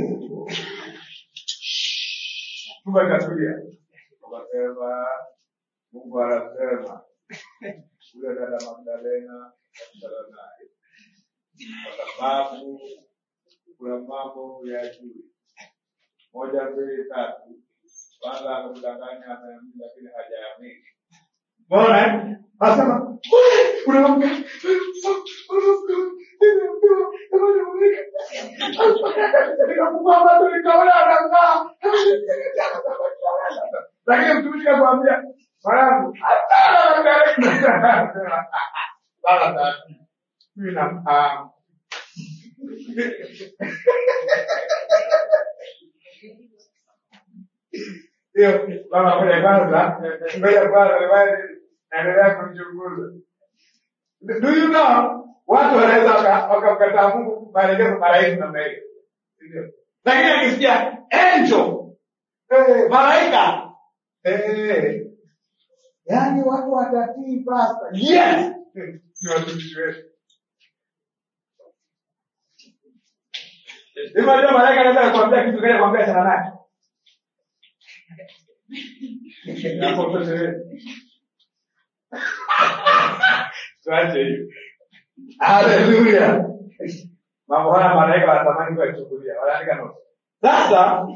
Chumba katulia. Wakasema Mungu anasema yule dada Magdalena akutana naye kwa sababu kuna mambo ya juu moja mbili tatu. Kwanza akamdanganya ameamini, lakini hajaamini. Mbona anasema kuna mambo nikafungua macho nikaona anang'aa, lakini mtumishi akamwambia mwanangu, hata Magdalena sasa mimi namfahamu hiyo mama moja kwanza ngoja kwanza niwaje naendelea kumchunguza do you know watu wanaweza waka- wakamkataa mungu maelekezo marahisi namna hiyo Ndio. lakini akisikia angel eh, malaika eh, yaani watu watatii pasta yes ni watumishi wetu Hivi unajua malaika anaweza kukwambia kitu kile kwambia achana naye. Hapo toshelezi. Tuache hiyo. Haleluya. Mambo haya malaika wanatamani kuyachukulia. Wanaandika notes. Sasa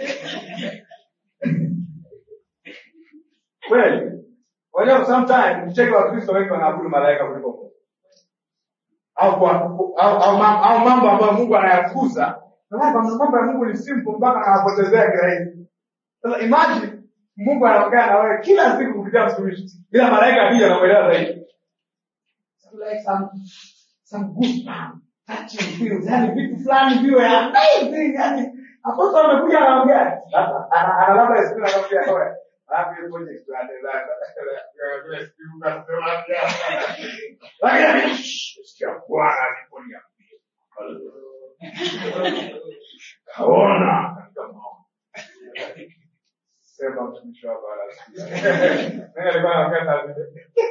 kweli Unajua sometimes mcheke wa Kristo wengi wanaabudu malaika kuliko Mungu. Au kwa au, au, mam- au mambo ambayo Mungu anayakuza. Maana kwa mambo ya Mungu ni simple mpaka anapotezea kirahisi. Sasa imagine Mungu anaongea na wewe kila siku kupitia mtumishi. Bila malaika pia anakuelewa zaidi. So like some some goosebumps, touching feels, yani vitu fulani viwe amazing, yani aposto amekuja anaongea. Sasa ana ana labda siku anakwambia wewe. Hapo yupo kwenye kiwanda Lakini sikia Bwana aliponia. Kaona katika maono. Sema mtumishi wako anasikia. Nani alikuwa anaongea saa zile?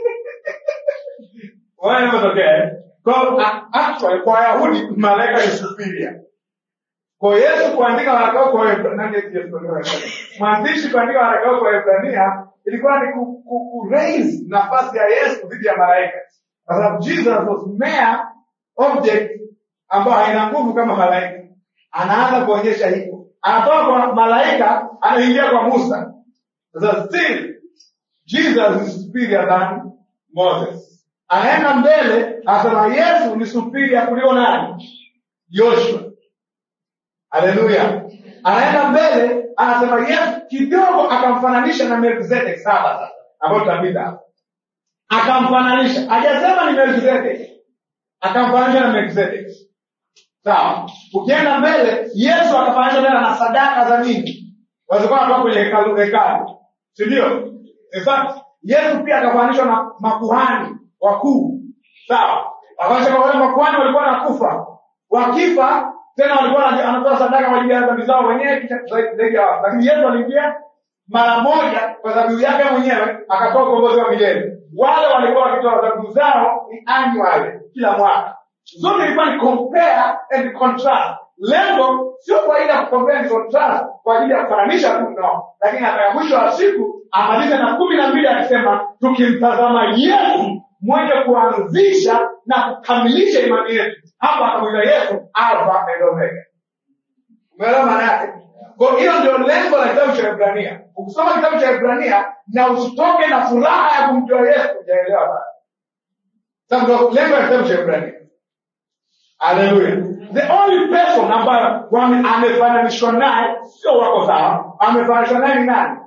Wewe unatokea. Kwa a- actually kwa Wayahudi malaika ni superior. Kwa Yesu kuandika waraka wake kwa Waebrania, nani Yesu kuandika? Mwandishi kuandika waraka wake kwa Waebrania ilikuwa ni ku, ku, ku raise nafasi ya Yesu dhidi ya malaika. Kwa sababu Jesus was mere object ambayo haina nguvu kama malaika. Anaanza kuonyesha hivyo, anatoka kwa malaika, anaingia kwa Musa. Sasa still Jesus is superior than Moses. Anaenda mbele, anasema Yesu ni superior kuliko nani? Joshua. Haleluya! Anaenda mbele, anasema Yesu kidogo, akamfananisha na Melkizedek. Saba sasa, ambayo tutapita hapo, akamfananisha, hajasema ni Melkizedek, akamfananisha na Melkizedek. Sawa. Ukienda mbele, Yesu akafananisha tena na sadaka za nini, wazikuwa wanatoka kwenye hekalu hekalu, si ndio? In fact, Yesu pia akafananishwa na makuhani wakuu, sawa. Akaonyesha kwamba wale makuhani walikuwa nakufa, wakifa tena walikuwa wana- wanatoa sadaka kwa ajili ya dhambi zao wenyewe, kisha zaidi zaidi ya wao. Lakini Yesu aliingia mara moja kwa dhabihu yake mwenyewe, akatoa ukombozi wa milele. Wale walikuwa wakitoa dhabihu zao ni annually, kila mwaka. Zote ilikuwa ni compare and contrast. Lengo sio kwa ajili ya kucompare and contrast kwa ajili ya kufananisha tu, no, lakini ataka mwisho wa siku amalize na kumi na mbili akisema tukimtazama Yesu mwenye kuanzisha na kukamilisha imani yetu. Hapa akamwita Yesu Alfa and Omega. Umeelewa maana yake? Kwa hiyo ndio lengo la kitabu cha Ibrania. Ukisoma kitabu cha Ibrania na usitoke na furaha ya kumjua Yesu, hujaelewa bado. Sasa ndio lengo la kitabu cha Ibrania. Haleluya. The only person ambayo wame- amefananishwa naye sio wako sawa, amefananishwa naye ni nani?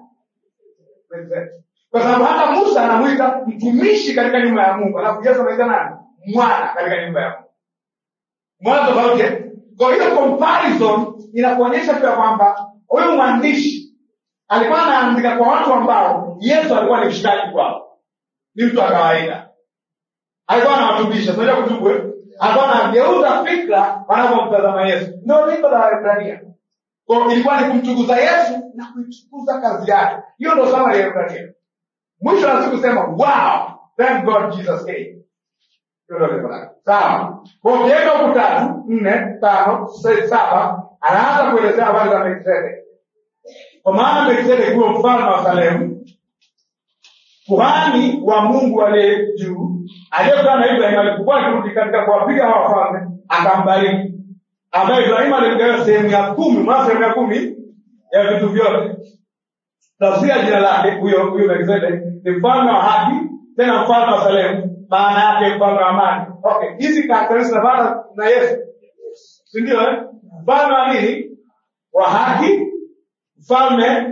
Kwa sababu hata Musa anamwita mtumishi katika nyumba ya Mungu, alafu Yesu anaita nani? Mwana katika nyumba ya Mungu. Mwana tofauti. eh? Kwa hiyo comparison inakuonyesha pia kwamba huyu mwandishi alikuwa anaandika kwa watu ambao Yesu alikuwa ni mshikaji kwao, ni mtu wa kawaida alikuwa anawatubisha tunajua kutubu eh? alikuwa anageuza fikra wanapomtazama yesu ndio lengo la waebrania Kwa hiyo ilikuwa ni kumtukuza yesu na kuitukuza kazi yake hiyo ndio sawa ya waebrania mwisho wa siku sema wow thank god jesus came Hiyo ndio lengo lake. sawa kwa hiyo ukiweka huku tatu nne tano sita saba anaanza kuelezea habari za melkisedek kwa maana melkisedek huyo mfalme wa salemu kuhani wa Mungu aliye juu aliyekutana na Ibrahim alipokuwa akirudi katika kuwapiga hawa wafalme akambariki, ambaye Ibrahimu alimgawa sehemu ya kumi, mwana sehemu ya kumi ya vitu vyote. Tafsiri ya jina lake huyo huyo Melkizedek ni mfalme wa haki, tena mfalme wa Salemu, maana yake mfalme wa amani. Okay, hizi karakteristics zinapata na Yesu, si ndio? Eh, mfalme wa nini? Wa haki, mfalme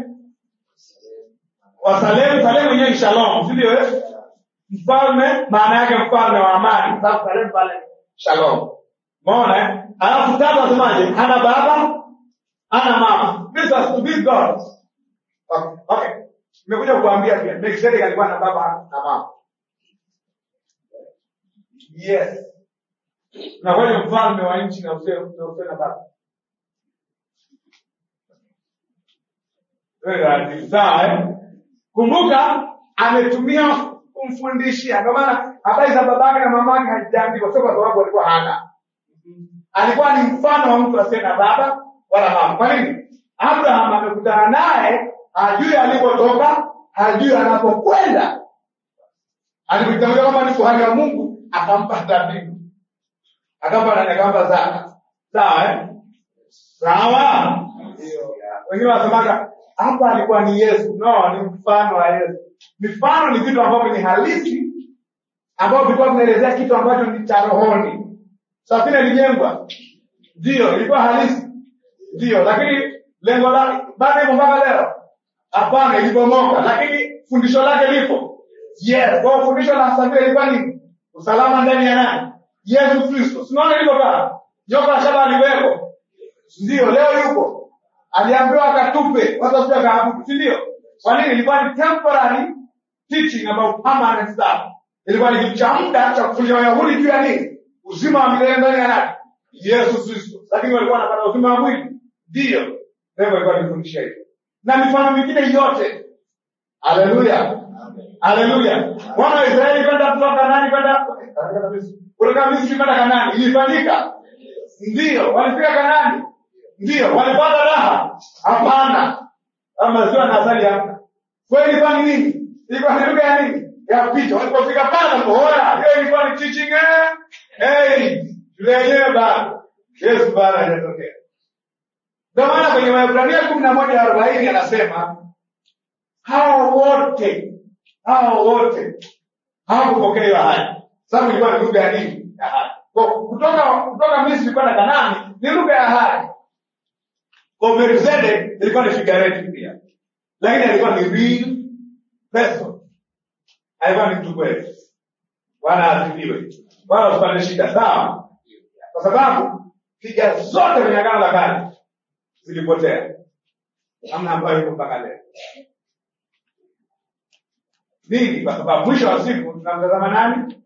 wa Salemu. Salemu yenyewe ni shalom, si ndio? eh? Mfalme maana yake mfalme wa amani, sababu Salemu pale shalom. Umeona? eh? Alafu tatu asemaje? Hana baba, hana mama. This has to be God. Okay, okay. Nimekuja kukuambia pia Melkizedek alikuwa na baba na mama. Yes. Na wewe mfalme wa nchi na usiwe na usiwe na baba. Wewe sawa eh? Kumbuka ametumia kumfundishia. Ndio maana habari za babake na mamake hazijaandikwa, sio kwa sababu alikuwa hana. Alikuwa ni mfano wa mtu asiye na baba wala mama. Kwa nini? Abraham amekutana naye, hajui alipotoka, hajui anapokwenda. Alipotamka kama ni kuhani wa Mungu, akampa dhabihu, akampa nani? Akampa zaka. Sawa eh? Sawa. Wengine wanasemaga hapa alikuwa ni Yesu. No, ni mfano wa Yesu. Mifano ni vitu ambavyo ni halisi, ambavyo vilikuwa vinaelezea kitu ambacho ni cha rohoni. Safina ilijengwa, ndio ilikuwa halisi, ndio, lakini lengo lake bado ipo mpaka leo? Hapana, ilibomoka, lakini fundisho lake lipo. Yes, kwa hiyo fundisho la safina ilikuwa nini? Usalama ndani ya nani? Yesu Kristo. Sinaona liko pale, joka la shaba aliweko, ndio, leo yupo aliambiwa akatupe watu wasije wakaabudu, si ndio? Kwa nini? Ilikuwa ni temporary teaching about permanent stuff. Ilikuwa ni kitu cha muda cha kufundisha Wayahudi juu ya nini? Uzima wa milele ndani ya nani? Yesu Kristo. Lakini walikuwa wanapata uzima wa mwili, ndio ndio ilikuwa nikufundisha hivyo, na mifano mingine yote. Haleluya, haleluya! Wana wa Israeli kwenda kutoka Kanaani kwenda kutoka Misri kwenda Kanaani ilifanyika, ndio walifika Kanaani ndio walipata raha? Hapana, ama maziwa na asali hamna. Kwa hiyo ilikuwa ni nini? Ilikuwa ni lugha ya nini? Ya picha. Walipofika pale, hoya, hiyo ilikuwa ni teaching eh, hey, shule yenyewe bado Yesu bado hajatokea. Ndio maana kwenye Waebrania kumi na moja arobaini anasema hao wote hao wote hawakupokea hiyo ahadi, sababu ilikuwa ni lugha ya nini? Ya ahadi. Kwa kutoka kutoka Misri kwenda Kanaani ni lugha ya ahadi. Kwa Melkizedek ilikuwa ni figurative pia, lakini alikuwa ni real person, alikuwa ni mtu kweli. Bwana asifiwe. Bwana usipate shida, sawa? Kwa sababu piga zote kwenye agano la kale zilipotea, hamna ambayo iko mpaka leo. Nini? Kwa sababu mwisho wa siku tunamtazama nani?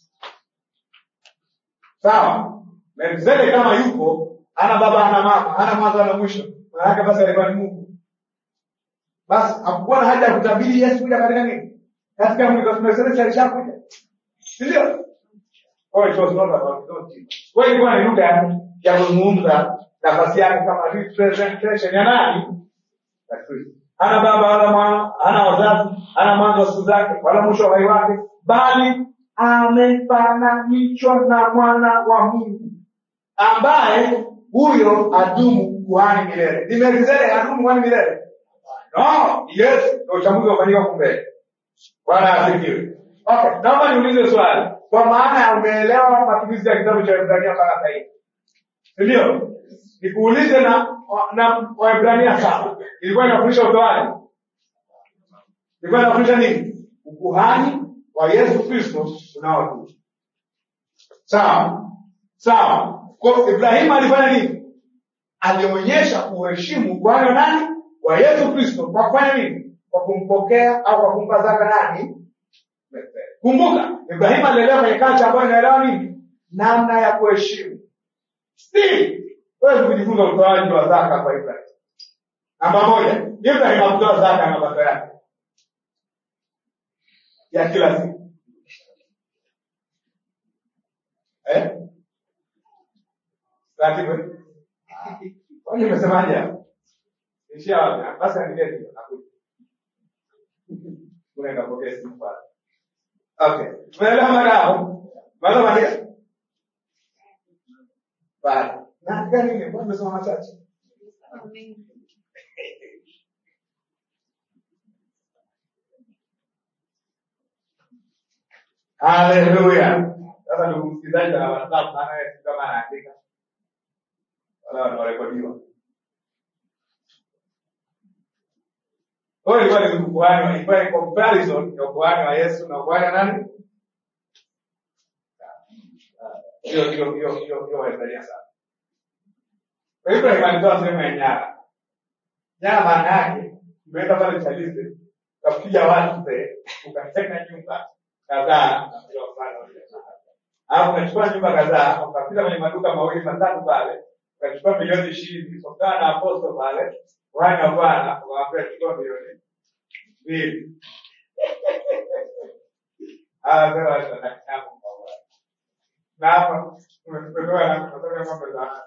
Sawa, Melkizedek kama yupo, ana baba ana mama, ana mwanzo ana mwisho, maana yake basi alikuwa ni Mungu. Basi hakukuwa na haja ya kutabiri Yesu kuja katika nini, katika mwili, kwa sababu Melkizedek alishakuja, si ndio? Oh, it was not about God. Kwa hiyo ilikuwa ni lugha ya kuzungumza nafasi yake kama representation ya nani? Ya Kristo. Hana baba wala mwana, hana wazazi, hana mwanzo wa siku zake wala mwisho wa uhai wake, bali amefananishwa na mwana wa Mungu ambaye huyo adumu kuhani milele. Ni Melkizedeki adumu kuhani milele? No, yes, ndio uchambuzi ufanyika huko mbele. Bwana asifiwe. Okay, naomba niulize swali. Kwa maana ya umeelewa matumizi ya kitabu cha Waebrania mpaka sasa hivi. Si ndio? Nikuulize na na Waebrania saba. Ilikuwa inafundisha utoaji. Ilikuwa inafundisha nini? Ukuhani wa Yesu Kristo unaodumu. Sawa? Sawa. Kwa Ibrahimu alifanya nini? Alionyesha kuheshimu ukuhani wa nani? Wa Yesu Kristo kwa kufanya nini? Kwa kumpokea au kwa kumpa zaka nani? Kumbuka, Ibrahimu alielewa kwenye kacha ambayo inaelewa nini? Namna ya kuheshimu. Still, wewe kujifunza utoaji wa zaka kwa Ibrahimu. Namba moja, Ibrahimu hakutoa zaka ya mapato yake ya kila siku. Eh? Ratibu. eh? Kwani umesemaje hapo? Ishia wapi? Basi anilete nakuja. Unaenda kupokea simu pale. Okay. Tumeelewa mara hapo? Mara maandika. Bali. Na gani nini? Mbona umesoma machache? Haleluya. Sasa ndugu msikilizaji na WhatsApp maana wewe si kama anaandika. Wala wanarekodiwa. Kwa hiyo ilikuwa ni ukuhani, ilikuwa ni comparison ya ukuhani wa Yesu na ukuhani wa nani? Hiyo hiyo hiyo hiyo hiyo Waebrania sana. Kwa hivyo Ibrahim alitoa sehemu ya nyara. Nyara maana yake umeenda pale Chalize, ukapiga watu pe, ukatenga nyumba kadhaa alafu ukachukua nyumba kadhaa ukapita kwenye maduka mawili matatu pale ukachukua milioni ishirini kutokana na aposto pale kuhani wa Bwana ukawaambia chukua milioni mbili hawa sasa watatakamo kwa Bwana na hapa tumepewa na kutoka ng'ombe za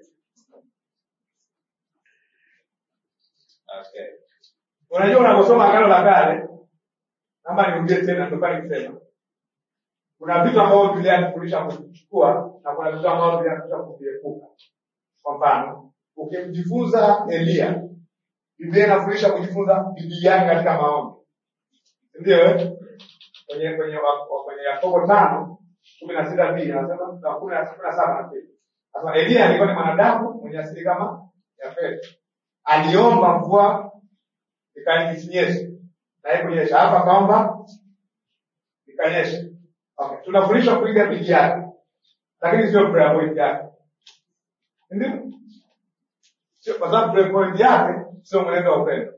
Okay. Unajua unaposoma agano la kale, naomba nirudie tena ndio nikisema. Kuna vitu ambavyo Biblia inafundisha kuchukua na kuna vitu ambavyo Biblia inafundisha kuviepuka. Kwa mfano, ukimjifunza Elia, Biblia inafundisha kujifunza bidii yake katika maombi. Ndio eh? Kwenye kwenye wa- kwenye Yakobo tano kumi na sita b anasema na kumi na kumi na saba na pili. Anasema Elia alikuwa ni mwanadamu mwenye asili kama ya Petro. Aliomba mvua ikanyeshe na haikunyesha. Hapa akaomba ikanyesha. Okay, tunafundishwa kuiga bidii yake, lakini sio prayer point yake, ndio sio, kwa sababu prayer point yake sio mwenendo wa upendo.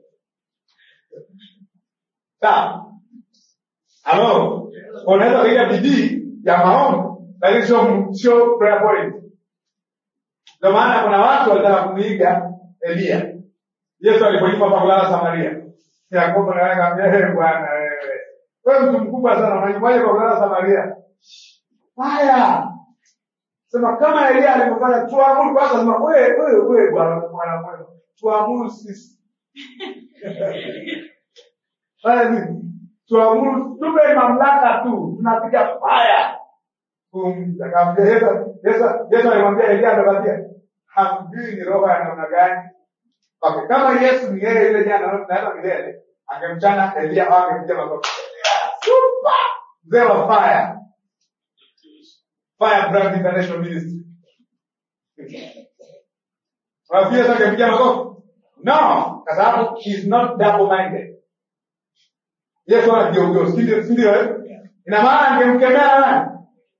Sawa? Halo, unaweza kuiga bidii ya maombi, lakini sio sio prayer point. Ndio maana kuna watu walitaka kumuiga Elia. Yesu alipoipa pa kulala Samaria, Yakobo naye akamwambia, "Eh Bwana wewe, wewe mtu mkubwa sana, unajuaje kwa kulala Samaria?" Haya, sema kama Elia alivyofanya, tuamuru kwanza. Sema wewe wewe wewe, bwana mwana mwema, tuamuru sisi fanya nini? Tuamuru, tupe mamlaka tu, tunapiga faya kum- akamwambia Yesu, Yesu, Yesu alimwambia Elia atapatia, hamjui ni roho ya namna gani. Okay, kama Yesu ni yeye yule jana na hata milele, angemchana Elia au angempiga makofi. Super! Mzee wa fire. Fire Brand International Ministry. Unafikiri Yesu angempiga makofi? No, kwa sababu he is not double minded. Yesu anajiongea, si ndio? Si ndio? eh? Ina maana angemkemea nani?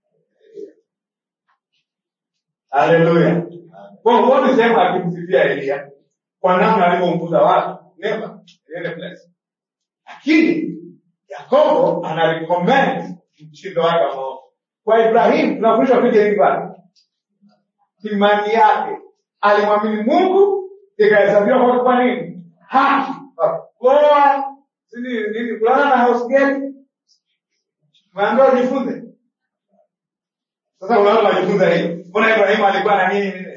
Haleluya. Kwa hiyo huoni sehemu akimsifia Elia kwa namna alivyomkuza watu. Never. In any place. Lakini Yakobo ana recommend mtindo wake wa maombi. Kwa Ibrahimu tunafundishwa kuja hivi pale. Imani yake alimwamini Mungu ikahesabiwa kwake kwa nini? Haki. Kuoa si nini nini kulala na house girl. Maambiwa ujifunze. Sasa unaona unajifunza hii. Mbona Ibrahimu alikuwa na nini nini?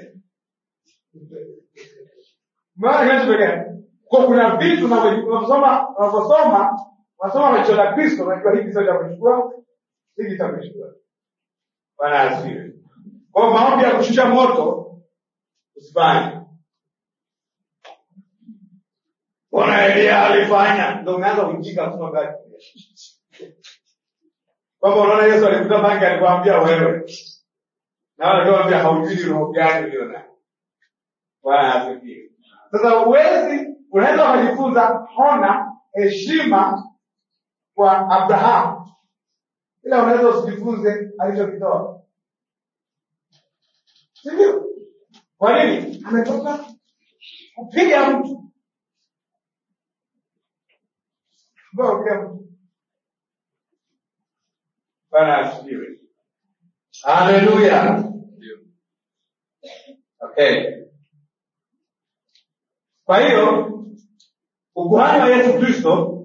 Maana kinachotokea kwa kuna vitu unavyosoma unavyosoma unasoma maisha la Kristo unajua hiki sio cha kuchukua hiki cha kuchukua. Bwana asifiwe. Kwa hiyo maombi ya kushusha moto usifanye. Bwana Elia alifanya ndio umeanza kujika kusoma gani. Kwamba unaona Yesu alikuta bangi alikwambia wewe. Na wale ndio haujui roho gani ulio nayo. Bwana asifiwe. Sasa uwezi unaweza ukajifunza hona heshima kwa Abrahamu, ila unaweza usijifunze alichokitoa, si ndio? Kwa nini? Ametoka kupiga mtu Mbona kupiga mtu? Bwana asifiwe. Haleluya. Okay. Kwa hiyo ukuhani wa Yesu Kristo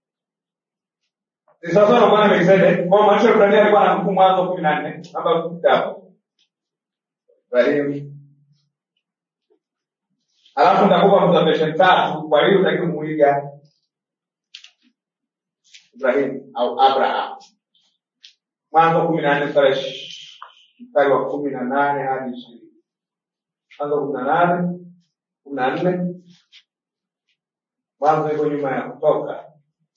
ni sawasawa na Bwana Melkizedeki. Kwa maisha ya Ibrahim alikuwa na mkuu Mwanzo kumi na nne namba kitabu Ibrahim. Alafu nitakupa observation tatu, kwa hiyo utaki kumuiga Ibrahim au Abraham. Mwanzo kumi na nne mstari wa kumi na nane hadi ishirini. Mwanzo kumi na nane kumi na nne Mwanzo iko nyuma ya Kutoka.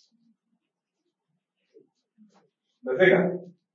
Umefika?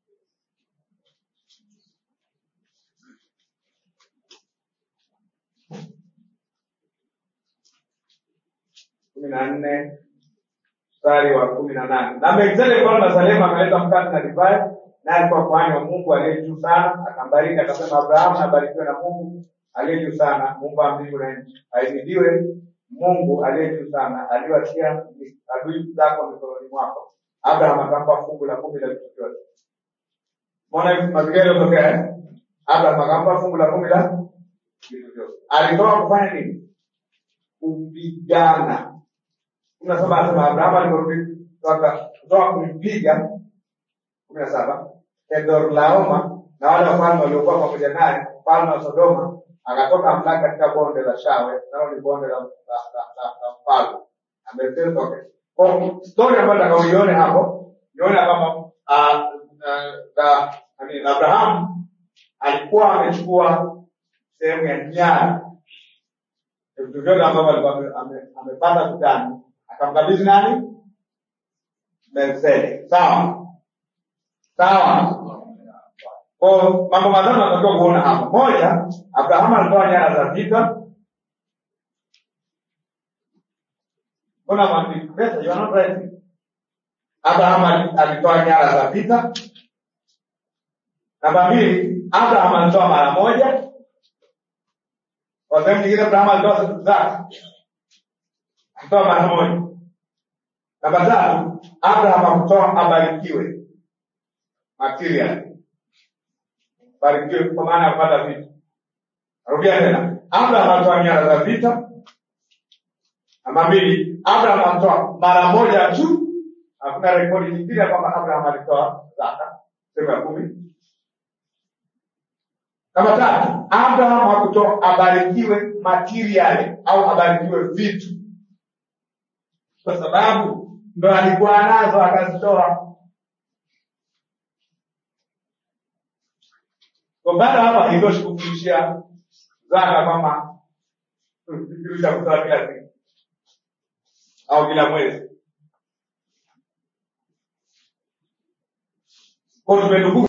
kumi na nne mstari wa kumi na nane na Melkizedeki mfalme wa Salemu akaleta mkate na divai, naye alikuwa kuhani wa Mungu aliye juu sana. Akambariki akasema, Abrahamu abarikiwe na Mungu aliye juu sana, Mungu wa mbingu na nchi. Ahimidiwe Mungu aliye juu sana, aliyewatia adui zako mikononi mwako. Abraham akampa fungu la kumi la vitu vyote. Mbona mazingira yaliyotokea? eh? Abraham akampa fungu la kumi la vitu vyote. Alitoka kufanya nini? Kupigana. kumi na saba anasema Abrahamu aliporudi kutoka kutoka kumpiga kumi na saba Kedorlaoma na wale wafalme waliokuwa pamoja naye, mfalme wa Sodoma, akatoka amlaki katika bonde la Shawe, nalo ni bonde la la- la- la- la mfalme. Ametoke. Kwa story ambayo nataka uione hapo, nione kwamba ah, ah, da- nani, Abrahamu alikuwa amechukua sehemu ya nyara vitu vyote ambavyo alikuwa ame- ame- amepata kutani, akamkabidhi nani? Melkizedeki. Sawa sawa. Kwa mambo matatu natakiwa kuona hapa. Moja, Abrahamu alitoa nyara za vita. Mbona mwandiki pesa? You are not right. Abrahamu ali- alitoa nyara za vita. Namba mbili, Abrahamu alitoa mara moja. Kwa sehemu nyingine, Abrahamu alitoa zake, alitoa mara moja. Namba tatu, Abrahamu hakutoa abarikiwe material barikiwe kwa maana ya kupata vitu. Narudia tena, Abraham alitoa nyara za vita. Namba mbili, Abraham alitoa mara moja tu. Hakuna rekodi nyingine kwamba Abraham alitoa zaka sehemu ya kumi. Namba tatu, Abraham hakutoa abarikiwe material au abarikiwe vitu, kwa sababu ndo alikuwa nazo akazitoa. Kwa baada hapa haitoshi kufundishia zaka kama kitu cha kutoa kila siku au kila mwezi. Kwa tumetukuka